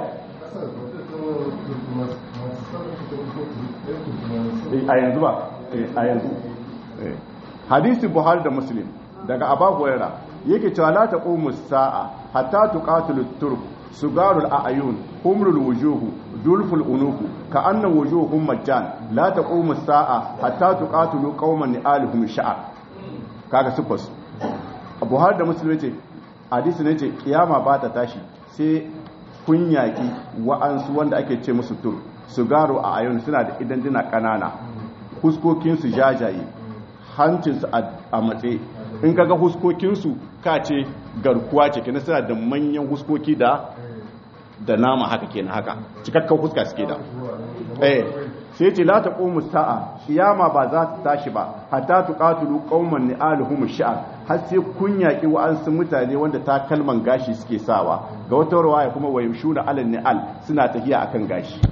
a yanzu ba a yanzu hadisi buhari da muslim daga abu huraira yake cewa la taqumu sa'a hatta tuqatilu turk sugarul a'yun humrul wujuhu dulful unuku ka anna wujuhum majjan la taqumu sa'a hatta tuqatilu qauman ni'aluhum sha'r kaga sufas buhari da muslim yace hadisi ne ce kiyama ba ta tashi sai kun yaƙi wa'ansu wanda ake ce musu tur su garo a ayon suna da idan dina ƙanana huskokinsu jajaye hancinsu a matse in kaga huskokinsu ka ce garkuwa ce kenan suna da manyan huskoki da da nama haka kenan haka cikakkan huska suke da eh sai ce la taqumu sa'a kiyama ba za ta tashi ba hatta tuqatilu qauman ni'aluhum sha'r har sai kun yaki wa'ansu mutane wanda ta kalman gashi suke sawa ga wata rawaya kuma wayushuna alal ni'al suna tafiya akan gashi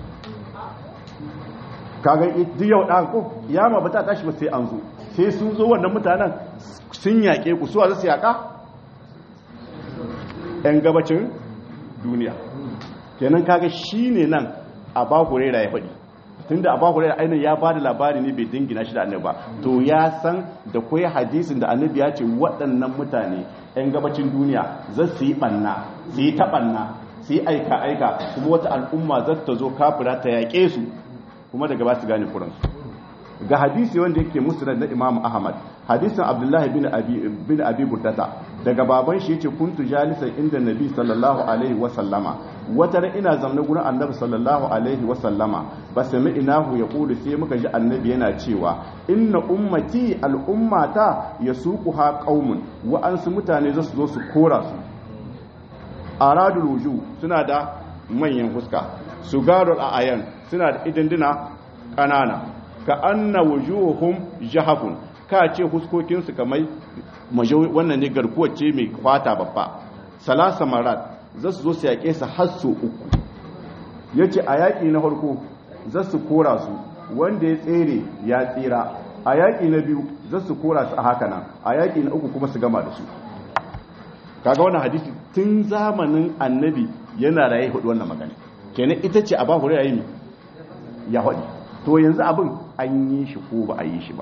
kaga duk yau dan ko kiyama ba ta tashi ba sai an zo sai sun zo wannan mutanen sun yake ku suwa za su yaka yan gabacin duniya kenan kaga shine nan a ba hurera ya faɗi tunda abu hurairah ainihin ya bada labari ne bai dingina shi da annabi ba to ya san da kwai hadisin da annabi ya ce waɗannan mutane yan gabacin duniya za su yi ɓanna su yi taɓanna su yi aika aika kuma wata al'umma za ta zo kafira ta yaƙe su kuma daga ba su gane kuransu ga hadisi wanda yake musnad na imam ahmad hadisin abdullahi bin abi bin abi burdata daga baban shi yace kuntu jalisan inda nabi sallallahu alaihi wa sallama wata ran ina zamna gurin annabi sallallahu alaihi wa sallama ba sami inahu ya kudu sai muka ji annabi yana cewa inna ummati al'ummata yasuquha qaumun wa ansu mutane zasu zo su kora su aradul wuju suna da manyan fuska sugarul ayan suna da idanduna kanana ka anna wujuhum jahafun ka ce huskokinsu kamar wannan ne garkuwar ce mai kwata babba salasa marat za su zo su yaƙe su har so uku ya ce a yaƙi na farko za su kora su wanda ya tsere ya tsira a yaƙi na biyu za su kora su a haka nan a yaƙi na uku kuma su gama da su kaga wannan hadisi tun zamanin annabi yana raye hudu wannan magana kenan ita ce a ba hurera yi ya hudu to yanzu abin an yi shi ko ba a yi shi ba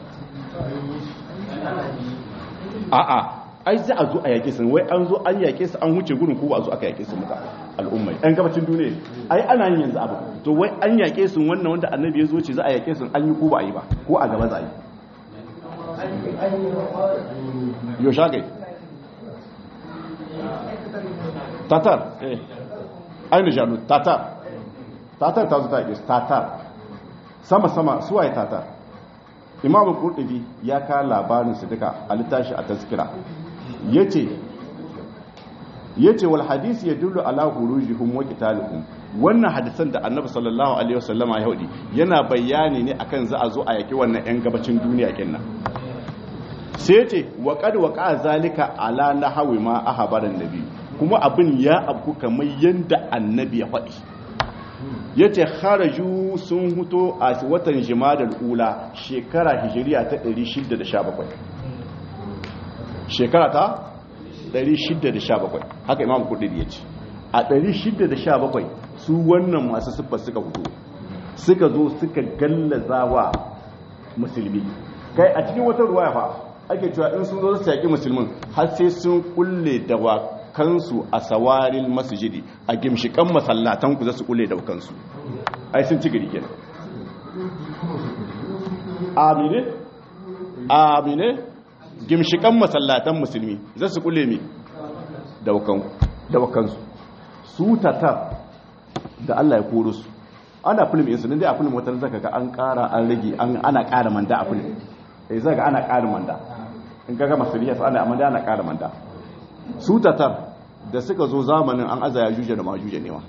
a'a ai za a zo a yaƙe su wai an zo an yaƙe su an wuce gurin ko ba a zo aka yaƙe su muka al'ummai ɗan gabacin duniya ai ana yin yanzu abu to wai an yaƙe su wannan wanda annabi ya zo ce za a yaƙe su an yi ko ba a yi ba ko a gaba za a yi yo shagai tatar eh ainihin janu tatar tatar ta zo ta yaƙe su tatar sama-sama suwaye tatar imamu kurdubi ya ka labarin su duka a littashi a taskira yace yace wal hadisi yadullu ala khurujihim wa qitalihim wannan hadisan da annabi sallallahu alaihi wasallama ya hudi yana bayani ne akan za a zo a yaki wannan yan gabacin duniya kinnan sai yace wa qad waqa zalika ala nahwi ma ahbaran nabi kuma abin ya abu kamar yanda annabi ya faɗi ya ce haraju sun huto a watan jimadar ula shekara hijiriya ta 617 shekara ta 617 haka imam kudin ya ce a 617 su wannan masu siffar suka hutu suka zo suka gallaza wa musulmi kai a cikin wata ruwa fa ake cewa in sun zo su yaƙi musulmin har sai sun kulle da wa kansu a sawarin masjidi a gimshikan masallatan ku za su kule da kansu ai sun ci gari kenan amine amine gimshikan masallatan musulmi za su kule mi da kansu su tatar da Allah ya koro su ana film insu dai a film wata zaka ga an kara an rage ana kara manda a film eh zaka ana kara manda in kaga masuliyas ana amanda ana kara manda su tatar da suka zo zamanin an aza ya juje da majuje ne wa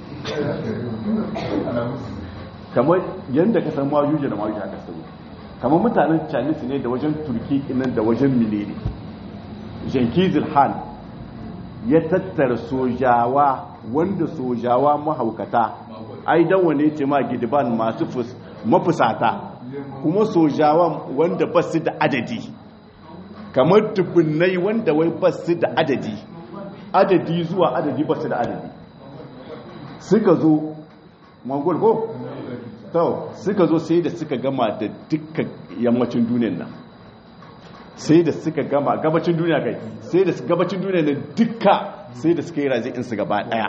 kamar yadda ka san majuje da majuje aka sani kamar mutanen chinese ne da wajen turki inan da wajen milene jenkizil han ya tattara sojawa wanda sojawa mahaukata ai dan wane ce ma gidiban masu mafusata kuma sojawa wanda ba su da adadi kamar dubbinai wanda wai ba su da adadi adadi zuwa adadi ba su da adadi suka zo mongol ko? to suka zo sai da suka gama da dukkan yammacin duniyan nan sai da suka gama gabacin duniya kai sai da gabacin duniya nan dukka sai da suka yi razi insu gaba daya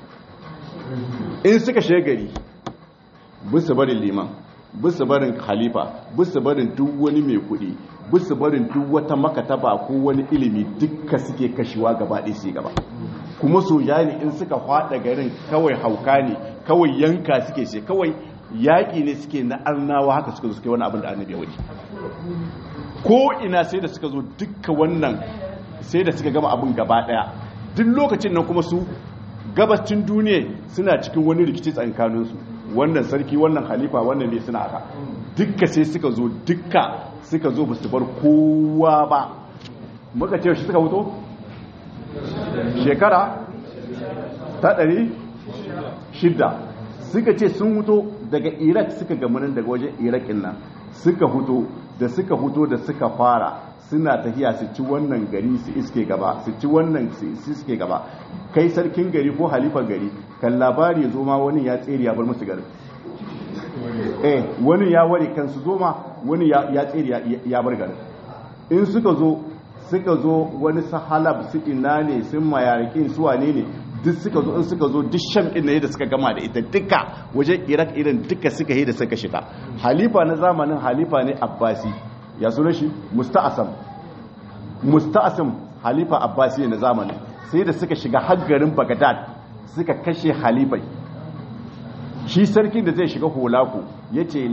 in suka shegari bisa barin liman bisa barin khalifa bisa barin duk wani mai kudi bisa barin duk wata makataba ko wani ilimi dukka suke kashewa gaba ɗaya su gaba kuma soja ne in suka fada garin kawai hauka ne kawai yanka suke ce kawai yaƙi ne suke na arnawa haka suka zo suke wani abin da annabi ya wuce ko ina sai da suka zo dukkan wannan sai da suka gama abin gaba daya duk lokacin nan kuma su gabacin duniya suna cikin wani rikici tsakaninsu wannan sarki wannan halifa wannan ne suna haka dukka sai suka zo dukka suka zo ba su bar kowa ba muka ce shi suka wuto shekara ta ɗari shida suka ce sun wuto daga iraq suka gamanin daga wajen irakin nan suka huto da suka huto da suka fara suna tafiya su ci wannan gari su iske gaba su ci wannan su iske gaba kai sarkin gari ko halifan gari kan labari zo ma wani ya tsere ya bar musu garin eh wani ya ware kan su zo ma wani ya tsere ya bar garin in suka zo suka zo wani sahalab su ina ne sun mayarikin su wane ne duk suka zo in suka zo duk sham din ne da suka gama da ita duka wajen iraq irin duka suka yi da suka shiga halifa na zamanin halifa ne abbasi ya suna shi musta'asam musta'asam halifa abbasi na zamanin sai da suka shiga haggarin bagdad suka kashe halifai shi sarkin da zai shiga holaku ya ce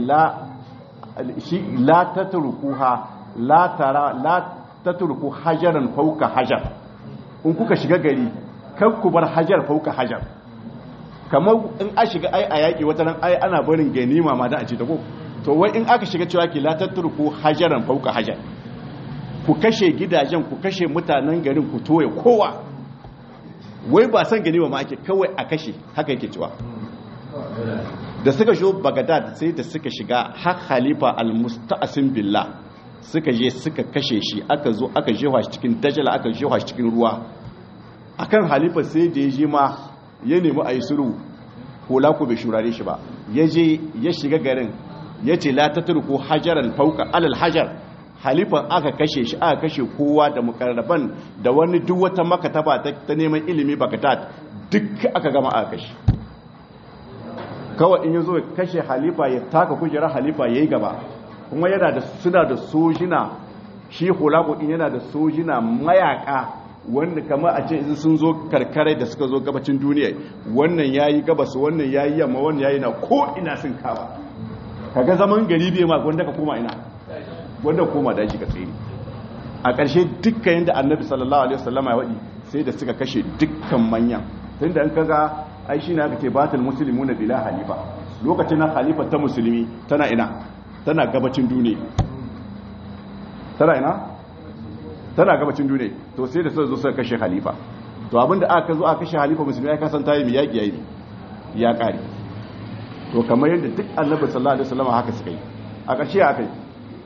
la ta turkuha la tara la ta turku hajaran fauka hajar in kuka shiga gari kan ku bar hajar fauka hajar kamar in a shiga ai a yaƙi wata nan ai ana barin ganima ma da a ce ta ko to wai in aka shiga cewa ki la ta turku hajaran fauka hajar ku kashe gidajen ku kashe mutanen garin ku toye kowa wai ba san ganima ma ake kawai a kashe haka yake cewa da suka zo bagadad sai da suka shiga har khalifa al-musta'asim billah suka je suka kashe shi aka zo aka jewa shi cikin dajala aka jewa shi cikin ruwa akan halifa sai da ya je ma ya nemi a yi suru hula ko bai shurare shi ba ya je ya shiga garin ya ce la ta turku hajaran fauka alal hajar halifan aka kashe shi aka kashe kowa da mukarraban da wani duk wata makataba ta neman ilimi bakatat duk aka gama aka kashe kawai in ya zo kashe halifa ya taka kujerar halifa ya yi gaba kuma yana da suna da sojina shi hulako din yana da sojina mayaka wanda kamar a ce in sun zo karkarai da suka zo gabacin duniya wannan yayi gabas wannan yayi yamma wannan yayi na ko ina sun kawa kaga zaman gari bai ma wanda ka koma ina wanda koma daji ka tsere a ƙarshe dukkan yadda annabi sallallahu alaihi wasallam ya wadi sai da suka kashe dukkan manyan tunda an kaga ai shine aka ce batul muslimuna bila halifa lokacin na halifa ta musulmi tana ina tana gabacin duniya tana ina tana gabacin duniya to sai da suka zo suka kashe halifa to abinda aka zo aka kashe halifa musulmi ya kasan tayi mi yaki yayi ya kare to kamar yadda duk annabi sallallahu alaihi wasallam haka suka yi a ƙarshe aka yi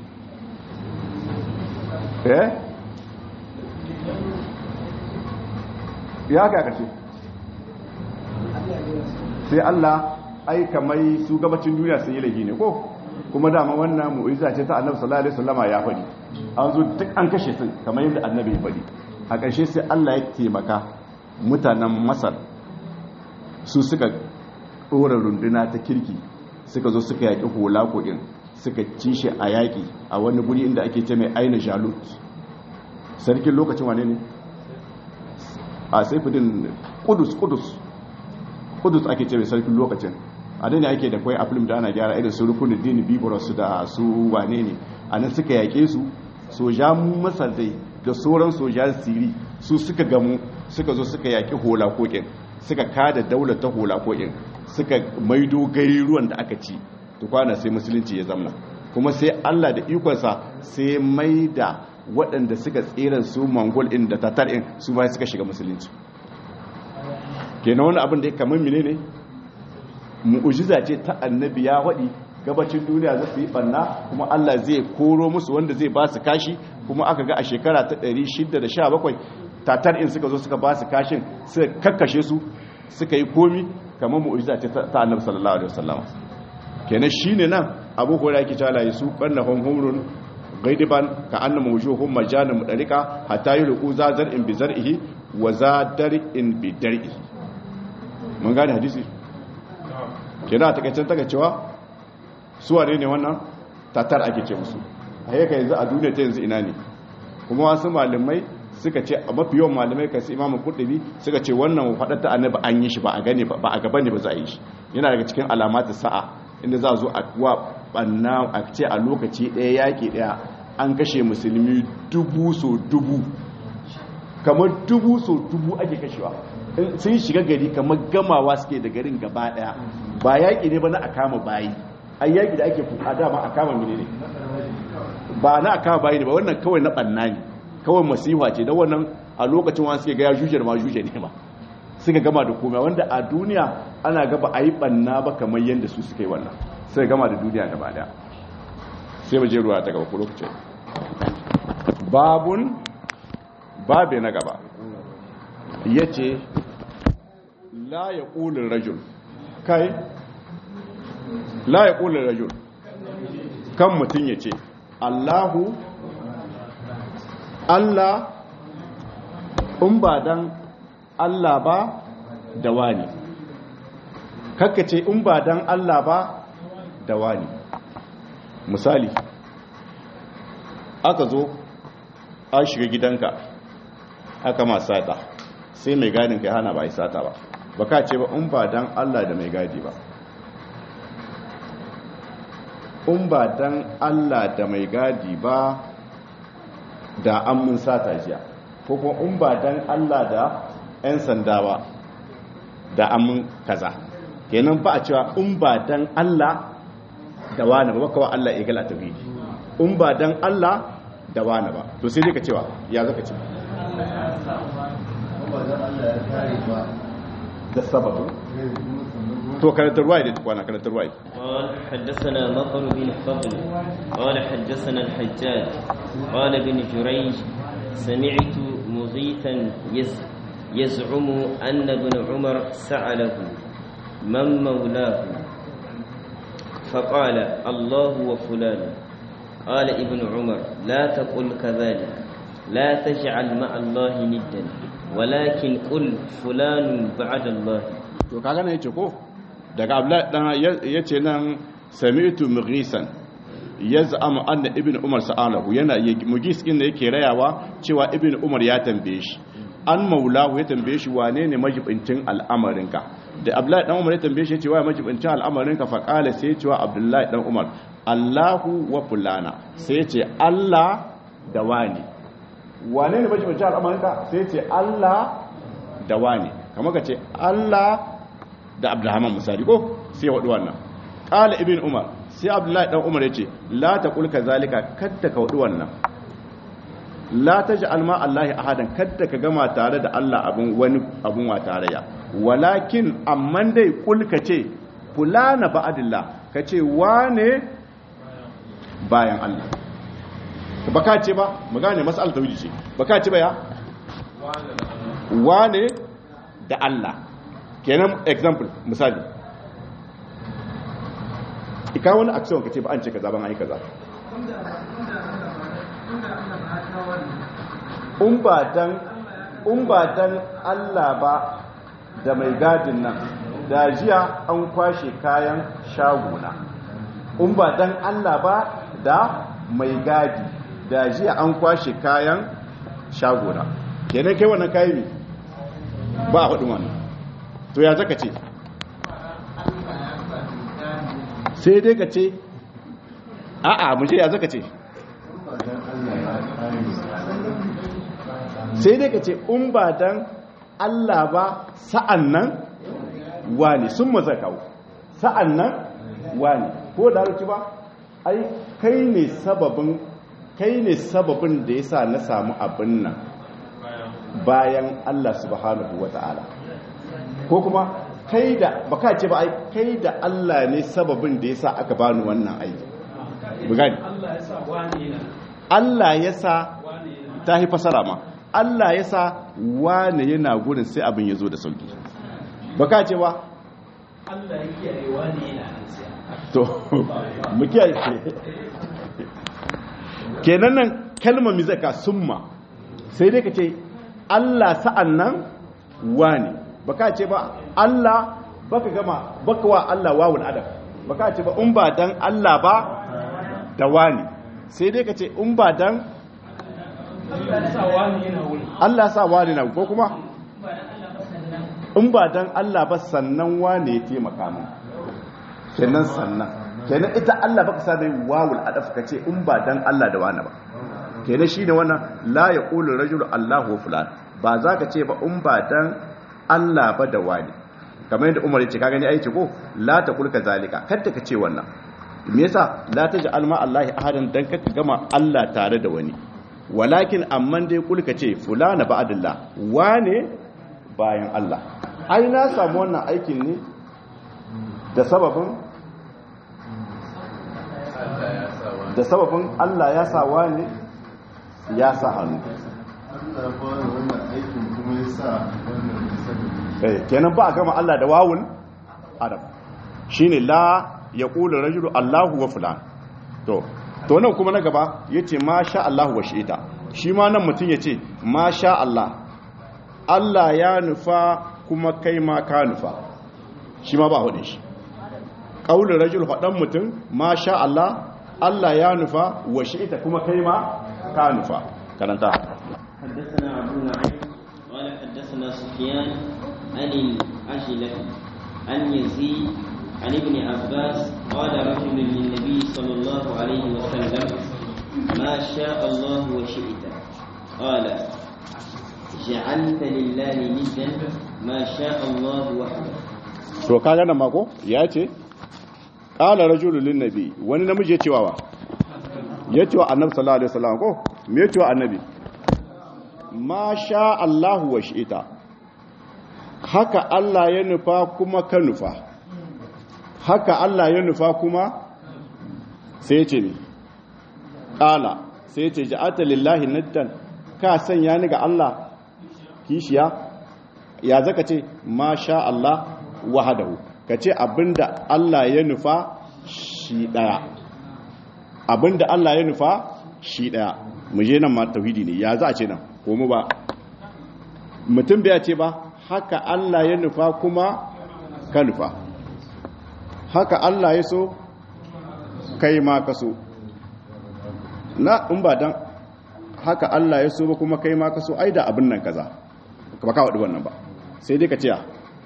eh ya ka ƙarshe sai Allah aika mai su gabacin duniya sun yi laifi ne ko kuma dama wannan mu'iza ce ta annabi sallallahu alaihi wasallama ya faɗi an zo duk an kashe sun kamar yadda annabi ya faɗi a ƙarshe sai Allah ya taimaka mutanen Masar su suka ɗora runduna ta kirki suka zo suka yaƙi hula koɗin suka ci shi a yaƙi a wani guri inda ake ce mai aina jalut sarkin lokacin wane ne a saifidin kudus kudus kudus ake ce mai sarkin lokacin a ne ake da kwai a film da ana gyara irin su rukunin dini biboros da su wane ne a nan suka yaƙe su sojan masar dai da sauran sojan siri su suka gamu suka zo suka yaƙi hola kokin suka kada daular ta hola kokin suka maido gari ruwan da aka ci tukwana sai musulunci ya zamna kuma sai allah da ikonsa sai mai da waɗanda suka tseren su mongol in da tatar in su ba suka shiga musulunci kenan wani abin da ya kamar mine ne mu'ujiza ce ta annabi ya waɗi gabacin duniya za su yi ɓanna kuma allah zai koro musu wanda zai ba su kashi kuma aka ga a shekara ta 617 tatar in suka zo suka ba su kashin suka kakkashe su suka yi komi kamar mu'ujiza ce ta annabi sallallahu alaihi wasallam kenan shine nan abu hurairah yake cewa la yasu qannahum humrun gaidiban ka annama wujuhum majanun mudarika hatta yulqu zazar in bi zar'ihi wa zadar in bi dar'ihi mun gane hadisi kenan a takaicen taka cewa su wane ne wannan tatar ake ce musu a yaka yanzu a duniya ta yanzu ina ne kuma wasu malamai suka ce a mafi yawan malamai kasi imamu kurdubi suka ce wannan faɗar ta annabi an yi shi ba a gane ba a gaba ne ba za a yi shi yana daga cikin alamatu sa'a inda za a zo a wa banna a ce a lokaci ɗaya yaƙi ɗaya an kashe musulmi dubu so dubu kamar dubu so dubu ake kashewa sun shiga gari kamar gamawa suke da garin gaba ɗaya ba yaƙi ne ba na a kama bayi ai yaƙi da ake a dama a kama mene ne ba na a kama bayi ne ba wannan kawai na ɓanna ne kawai masifa ce da wannan a lokacin wani suke gaya juje da ma juje ne ba suka gama da komai wanda a duniya ana gaba a yi ɓanna ba kamar yadda su suka yi wannan suka gama da duniya gaba daya sai mu je ruwa ta gaba ko lokacin babun babe na gaba ya ce la ya ƙulin rajul kai la ya ƙulin rajul kan mutum ya ce allahu allah in ba dan allah ba da wani kakkace in ba dan allah ba da wani misali aka zo an shiga gidanka aka ma sata sai mai gadin kai hana ba a yi sata ba ba ka ce ba in ba dan Allah da mai gadi ba in ba dan Allah da mai gadi ba da an mun sata jiya ko kuma in ba dan Allah da 'yan sanda ba da an mun kaza kenan ba a cewa in ba dan Allah da wani ba kawai Allah ya gala tauhidi in ba dan Allah da wani ba to sai dai ka cewa ya zaka ce da sababu to karantar ruwa da tukwana karantar ruwa قال حدثنا مطر بن فضل قال حدثنا الحجاج قال ابن جريج سمعت مغيثا يز يزعم أن ابن عمر سأله من مولاه فقال الله وفلان قال ابن عمر لا تقل كذلك لا تجعل مع الله ندا ولكن قل فلان بعد الله to kaga nan yace ko daga abdullahi dan yace nan sami'tu mughisan yaz'amu anna ibnu umar sa'alahu yana mughis din da yake rayawa cewa ibnu umar ya tambaye shi an maulahu ya tambaye shi wane ne majibincin al'amarinka da abdullahi dan umar ya tambaye shi cewa majibincin al'amarinka fa qala sai ya cewa abdullahi dan umar Allahu wa fulana sai ya ce Allah da wani wane ne majibincin al'amarinka sai ya ce Allah da wani kamar ka ce Allah da abdulrahman misali ko sai ya wadu wannan qala ibn umar sai abdullahi dan umar ya ce la taqul kazalika kadda ka wadu wannan la ta ji alma Allahi ahadan kadda ka gama tare da Allah abin wani abin wa tarayya walakin amman dai kulka ce fulana ba'adillah ka ce wane bayan Allah ba ka ce ba mu gane mas'al tauhidi ce ba ka ce ba ya wane da Allah kenan example misali ika wani action ka ce ba an ce kaza ban ai kaza in ba dan Allah ba da mai gadin nan da jiya an kwashe kayan shaguna in ba dan Allah ba da mai gadi da jiya an kwashe kayan shaguna kenan kai wannan kayi ne ba a faɗin wannan to ya zaka ce sai dai ka ce a'a mu je ya zaka ce sai dai ka ce in ba dan Allah ba sa'an nan wani sun maza kawo sa'an nan wani ko da harki ba ai kai ne sababin kai ne sababin da ya sa na samu abin nan bayan Allah subhanahu wa ta'ala ko kuma kai da baka ce ba ai kai da Allah ne sababin da ya sa aka bani wannan aiki bugani Allah ya sa ta yi fasara ma Allah ya sa wane yana gurin sai abin ya zo da sauki baka ce ba Allah ya kiyaye wane yana to mu kiyaye kenan nan kalmar mizaka summa sai dai ka ce Allah sa'an nan wane baka ce ba Allah baka gama baka wa Allah wawul adab baka ce ba in ba dan Allah ba da wani sai dai ka ce in ba dan sa wani yana wuri Allah sa wani na ko kuma in ba dan Allah ba sannan wane ya taimaka min kenan sannan kenan ita Allah baka sa mai wawul adaf ka ce in ba dan Allah da wani ba kenan shine wannan la yaqulu rajulu Allahu wa fulan ba za ka ce ba in ba dan Allah ba da wani kamar yadda Umar ya ce ka gani aiki ko la taqul zalika kada ka ce wannan me yasa la taj'al ma Allah ahadan dan ka gama Allah tare da wani walakin amman dai kulka ce fulana ba'dillah wane bayan Allah ai na samu wannan aikin ne da sababin da sababin Allah ya sa wane ya sa hannu Allah ba wannan aikin kuma ya sa wannan da sababi eh kenan ba a gama Allah da wawun adam shine la yaqulu rajulu Allahu wa fulan to to nan kuma na gaba yace ma sha Allahu wa shi'ita shi ma nan mutun yace ma sha Allah Allah ya nufa kuma kai ma ka nufa shi ma ba hudin shi qaulur rajul fadan mutun ma sha Allah Allah ya nufa wa shi'ita kuma kai ma ka nufa karanta حدثنا أبو نعيم قال حدثنا سفيان عن العجلة عن يزيد عن ابن عباس قال رجل للنبي صلى الله عليه وسلم ما شاء الله وشئت قال جعلت لله ندا ما شاء الله وحده to kaga nan mako ya ce qala rajulun lin nabi wani namiji ya cewa wa ya cewa annabi sallallahu alaihi wasallam ko me ya cewa annabi ma sha Allahu wa shi'ita haka Allah ya nufa kuma ka nufa haka Allah ya nufa kuma sai ya ce ne qala sai ya ce ja'ata lillahi naddan ka sanya ni ga Allah kishiya ya zaka ce ma sha Allah wahadahu ka ce abinda Allah ya nufa shi daya abinda Allah ya nufa shi daya mu je nan ma tauhidi ne ya za a ce nan ko mu ba mutum bai ce ba haka Allah ya nufa kuma ka nufa haka Allah ya so kai ma ka so na in ba dan haka Allah ya so ba kuma kai ma ka so ai da abin nan kaza ba ka wadi wannan ba sai dai ka ce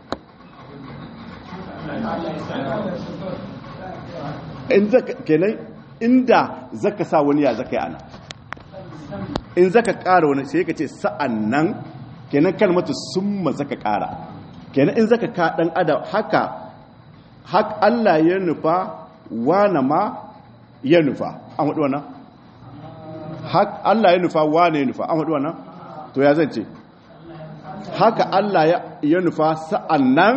in zaka kenan inda zaka sa wani ya zaka yi ana in zaka ƙara wani sai ka ce sa'an nan kenan kalmatu summa zaka ƙara kenan in zaka ka dan adam haka hak Allah ya nufa wana ma ya nufa an wadi wannan hak Allah ya nufa wane ya nufa an wadi wannan to ya zan ce haka Allah ya nufa sa'an nan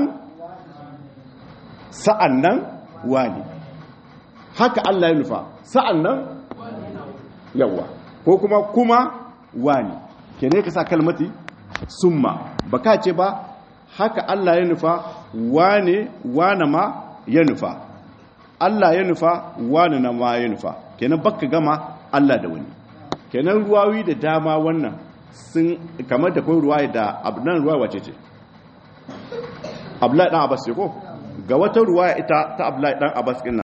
sa'an nan wani haka Allah ya nufa sa'an nan yawa ko kuma kuma wani ke ne ka sa kalmati summa ba ka ce ba haka Allah ya nufa wane wane ma ya nufa Allah ya nufa wane na ma ya nufa kenan baka gama Allah da wani kenan ruwawi da dama wannan sun kamar da kai ruwa da abnan ruwa wace ce Abdullahi dan Abbas ce ko ga wata ruwaya ita ta Abdullahi dan Abbas din